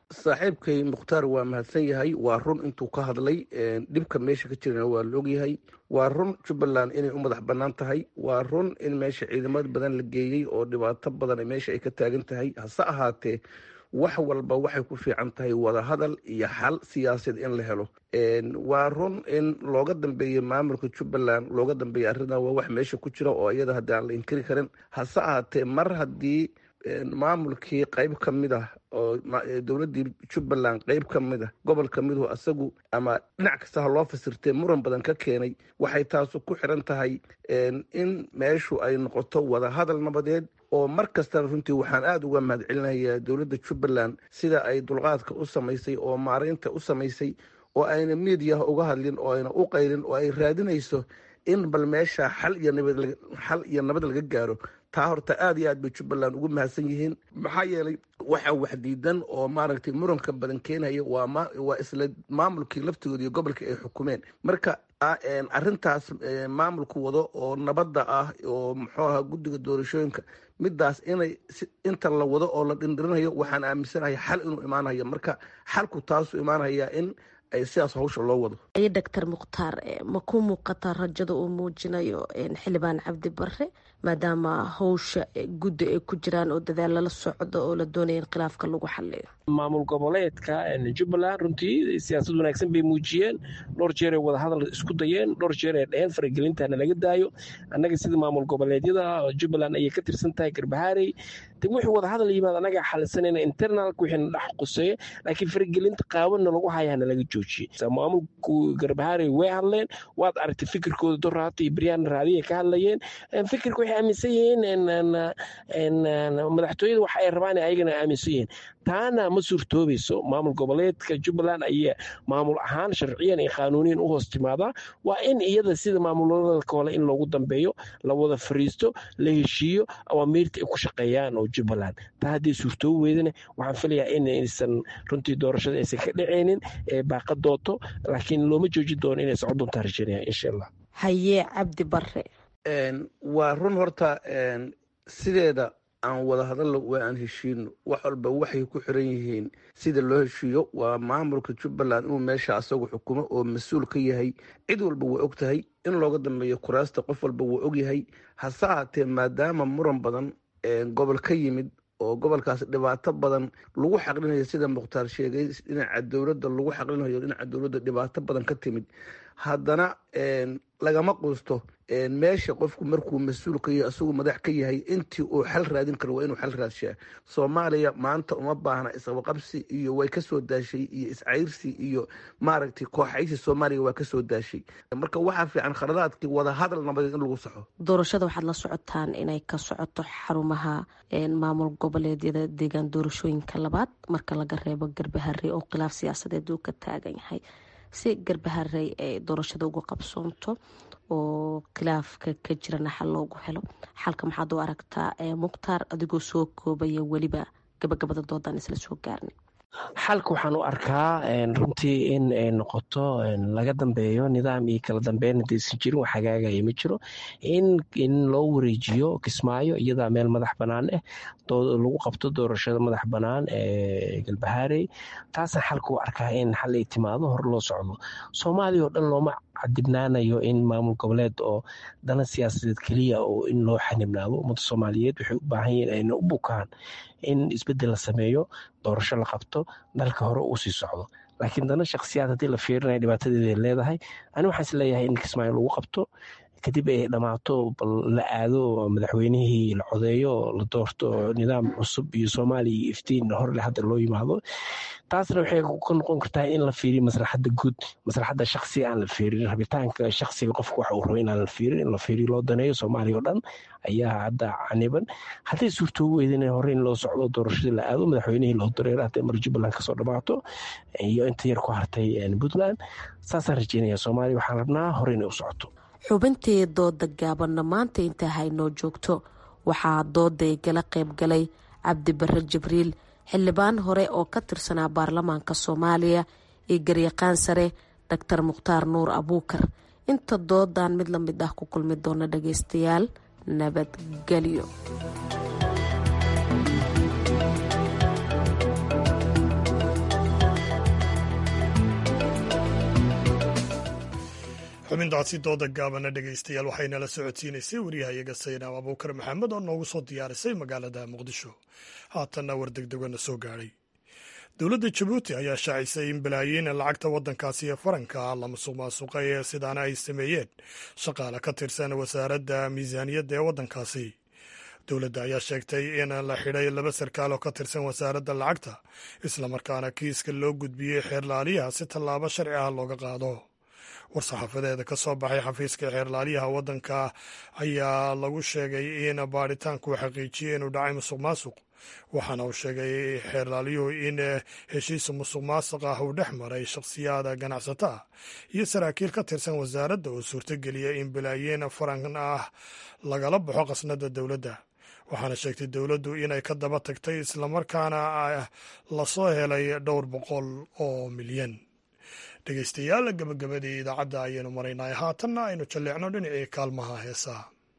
saaxiibkay mukhtaar waa mahadsan yahay waa run intuu ka hadlay dhibka meesha ka jirana waa la ogyahay waa run jubbaland inay u madax bannaan tahay waa run in meesha ciidamad badan la geeyey oo dhibaato badan meesha ay ka taagan tahay hase ahaatee wax walba waxay ku fiican tahay wadahadal iyo xal siyaasaed in la helo waa run in looga dambeeyo maamulka jubbaland looga dambeeya arrintan waa wax meesha ku jira oo iyada haddii aan la inkiri karin hase ahaatee mar haddii maamulkii qayb ka mid ah oo dowladdii jubbaland qayb ka mid ah gobol ka miduhu asagu ama dhinac kasta ha loo fasirtee muran badan ka keenay waxay taasu ku xiran tahay in meeshu ay noqoto wadahadal nabadeed oo mar kastana runtii waxaan aada uga mahad celinayaa dowladda jubbaland sida ay dulqaadka u samaysay oo maaraynta u samaysay oo ayna miidiyaha uga hadlin oo ayna u qaylin oo ay raadinayso in bal meesha xal iyo nabad xal iyo nabad laga gaaro taa horta aada iyo aad bay jubbaland ugu mahadsan yihiin maxaa yeelay waxa wax diidan oo maaragtay muranka badan keenaya waa ma waa isla maamulkii laftigooda iyo gobolkii ay xukumeen marka arrintaas maamulku wado oo nabadda ah oo muxuu ahaa guddiga doorashooyinka midaas inay inta la wado oo la dhindhirinayo waxaan aaminsanahay xal inuu imaanayo marka xalku taasuu imaanaya in ay sidaas hawsha loo wado ayo doctor mukhtaar ma ku muuqataa rajada uu muujinayo xildhibaan cabdi bare maadaama hawsha guddi ay ku jiraan oo dadaal lala socdo oo la doonaya in khilaafka lagu xaliyo maamul goboleedka jubbaland runtii siyaasad wanaagsan bay muujiyeen dhowr jeeray wadahadal isku dayeen dhowr jeer ay dheheen faragelintana laga daayo annaga sida maamul goboleedyada jubbaland ayay ka tirsan tahay garbahaarey de wixii wadahadal yimaad annaga xalisanayna internalka wixiina dhex quseeya laakiin faragelinta qaawanna lagu hayana laga joojiyey maamulku garbahaarey way hadleen waad aragtay fikirkooda doraata iyo baryaana raadiya ka hadlayeen fikirka waxay aaminsan yihiin madaxtooyada waxa ay rabaan ayagana aaminsan yihiin taana ma suurtoobayso maamul goboleedka jubbaland ayaa maamul ahaan sharciyan iyo qaanuuniyan u hoos timaadaa waa in iyada sida maamulada kale in loogu dambeeyo la wada fariisto la heshiiyo awaamiirta ay ku shaqeeyaan oo jubbaland taa haddii suurtoobi weydana waxaan filayaa inaysan runtii doorashada aysan ka dhacaynin ee baaqa dooto laakiin looma joojin doono inay socon doontaa rajaynaya insha allah hayee cabdi bare waa run horta sideeda aan wada hadallo waa aan heshiino wax walba waxay ku xiran yihiin sida loo heshiiyo waa maamulka jubbaland inuu meesha asagu xukumo oo mas-uul ka yahay cid walba waa og tahay in looga dambeeyo kuraasta qof walba waa og yahay hase ahaatee maadaama muran badan gobol ka yimid oo gobolkaas dhibaato badan lagu xaqlinayo sida mukhtaar sheegay dhinaca dowladda lagu xaqlinayo dhinaca dowladda dhibaato badan ka timid haddana lagama quusto meesha qofku markuu mas-uul ka yahay isagu madax ka yahay intii uu xal raadin karo waa inuu xal raadshaa soomaaliya maanta uma baahna isqabaqabsi iyo way kasoo daashay iyo iscayrsi iyo maaragtay kooxaysi soomaaliya waa kasoo daashay marka waxaa fiican khaladaadkii wada hadal nabadeed in lagu saxo doorashada waxaad la socotaan inay ka socoto xarumaha maamul goboleedyada deegaan doorashooyinka labaad marka laga reebo garbahare oo khilaaf siyaasadeed uu ka taagan yahay si garbaharey ay doorashada uga qabsoonto oo khilaafka ka jirana xal loogu helo xalka maxaad u aragtaa mukhtaar adigoo soo koobaya weliba gabagabada doodaan isla soo gaarnay xalka waxaan u arkaa runtii in ay noqoto laga dambeeyo nidaam iyo kala dambeyn hadaysan jirin wax hagaagaya ma jiro in loo wareejiyo kismaayo iyadaa meel madax bannaan ah lagu qabto doorashada madax bannaan ee galbahaarey taasna xalka u arkaa in xal ay timaado hor loo socdo soomaaliya oo dhan looma cadibnaanayo in maamul goboleed oo dana siyaasadeed keliya oo in loo xanibnaado ummada soomaaliyeed waxay u baahan yihiin ayna u bukaan in isbeddel la sameeyo doorasho la qabto dalka hore uu sii socdo laakiin dana shakhsiyaad haddii la fiirinaya dhibaatadeeday leedahay ani waxaan is leeyahay in kismaayo lagu qabto kadib ay dhammaato bal la aado madaxweynihii la codeeyo la doorto nidaam cusub iyo soomaaliya iyo iftiin horle hadda loo yimaado taasna waxay ka noqon kartaa in la fiiriyo maslaxadda guud maslaxadda shaksiga aan la fiirin rabitaanka shaksiga qofka waxa uu rabo inaan la fiirin in la fiiriyo loo daneeyo soomaaliya oo dhan ayaa hadda caniban hadday suurtoobi weydin hore in loo socdo doorashadii la aado madaxweynihii loo dareero hadday mar jubbaland kasoo dhammaato iyo inta yar ku hartay puntland saasaan rajeynaya soomaaliya waxaan rabnaa hore inay u socoto xubintii dooda gaabanna maanta intaa haynoo joogto waxaa dooday gala qayb galay cabdi bare jibriil xildhibaan hore oo ka tirsanaa baarlamaanka soomaaliya iyo garyaqaan sare doctor mukhtaar nuur abuukar inta doodan mid la mid ah ku kulmi doona dhageystayaal nabadgelyo xubintaasi dooda gaabana dhegaystayaal waxaynala socodsiinaysay waryahayaga saynaab abuukar maxamed oo noogu soo diyaarisay magaalada muqdisho haatanna war degdegona soo gaadhay dowladda jabuuti ayaa shaacisay in balaayiin lacagta waddankaasi ee faranka la musuq maasuqay ee sidaana ay sameeyeen shaqaale ka tirsan wasaaradda miisaaniyadda ee waddankaasi dowladda ayaa sheegtay in la xidhay laba sarkaal oo ka tirsan wasaaradda lacagta islamarkaana kiiska loo gudbiyey xeerlaaliyaha si tallaabo sharci ah looga qaado war-saxaafadeeda ka soo baxay xafiiska xeerlaaliyaha waddanka ayaa lagu sheegay in baadhitaanku xaqiijiyey inuu dhacay musuq maasuq waxaana uu sheegay xeerlaalyuhu in heshiis musuq maasuq ah uu dhex maray shakhsiyaada ganacsato ah iyo saraakiil ka tirsan wasaaradda oo suurtogeliya in balaayiin faran ah lagala baxo qasnada dowladda waxaana sheegtay dowladdu inay ka daba tagtay islamarkaana lasoo helay dhowr boqol oo milyan dhegeystayaal gabagabadii idaacadda ayaynu maraynay haatanna aynu jalleecno dhinacii kaalmaha heesaha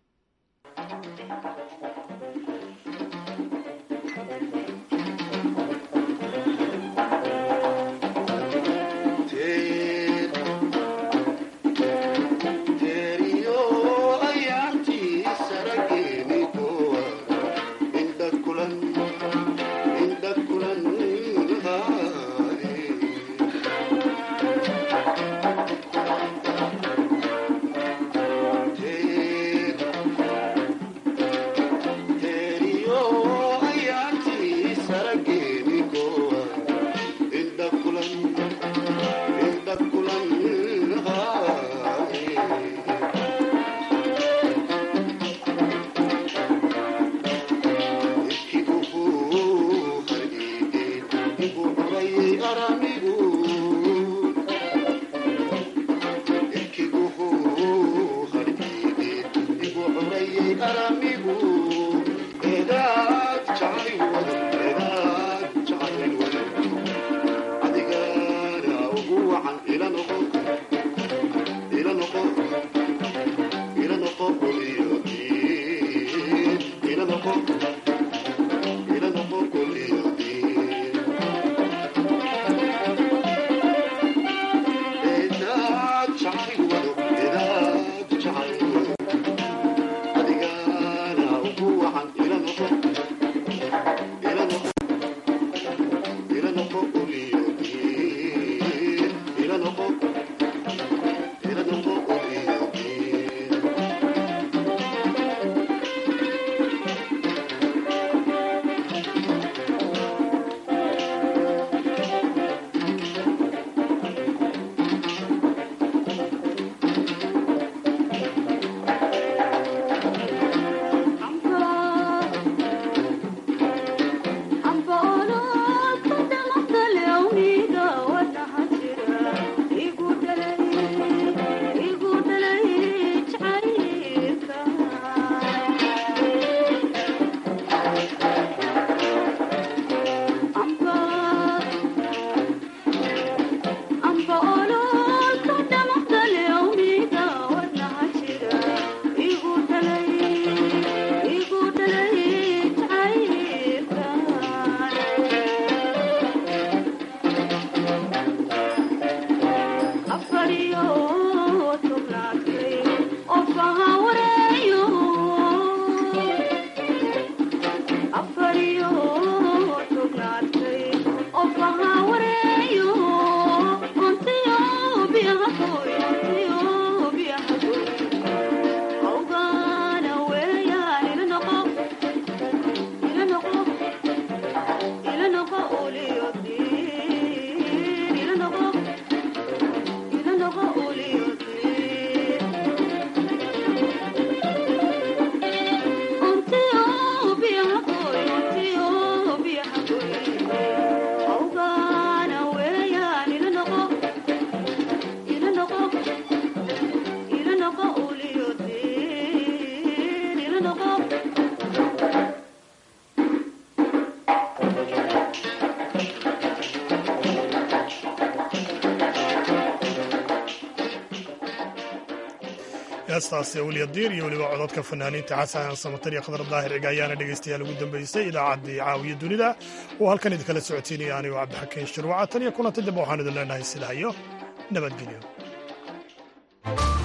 heestaasi awliyadiir iyo weliba cododka fanaaniinta xasan samatar iyo khadar daahir ciga ayaana dhegaystayaal ugu dambeysay idaacaddii caawiya dunida oo halkan idinkala socotiinaya anigo cabdixakiin shirwaca tan iyo kulanta dambe waxaan idin leenahay sidaa iyo nabadgelyo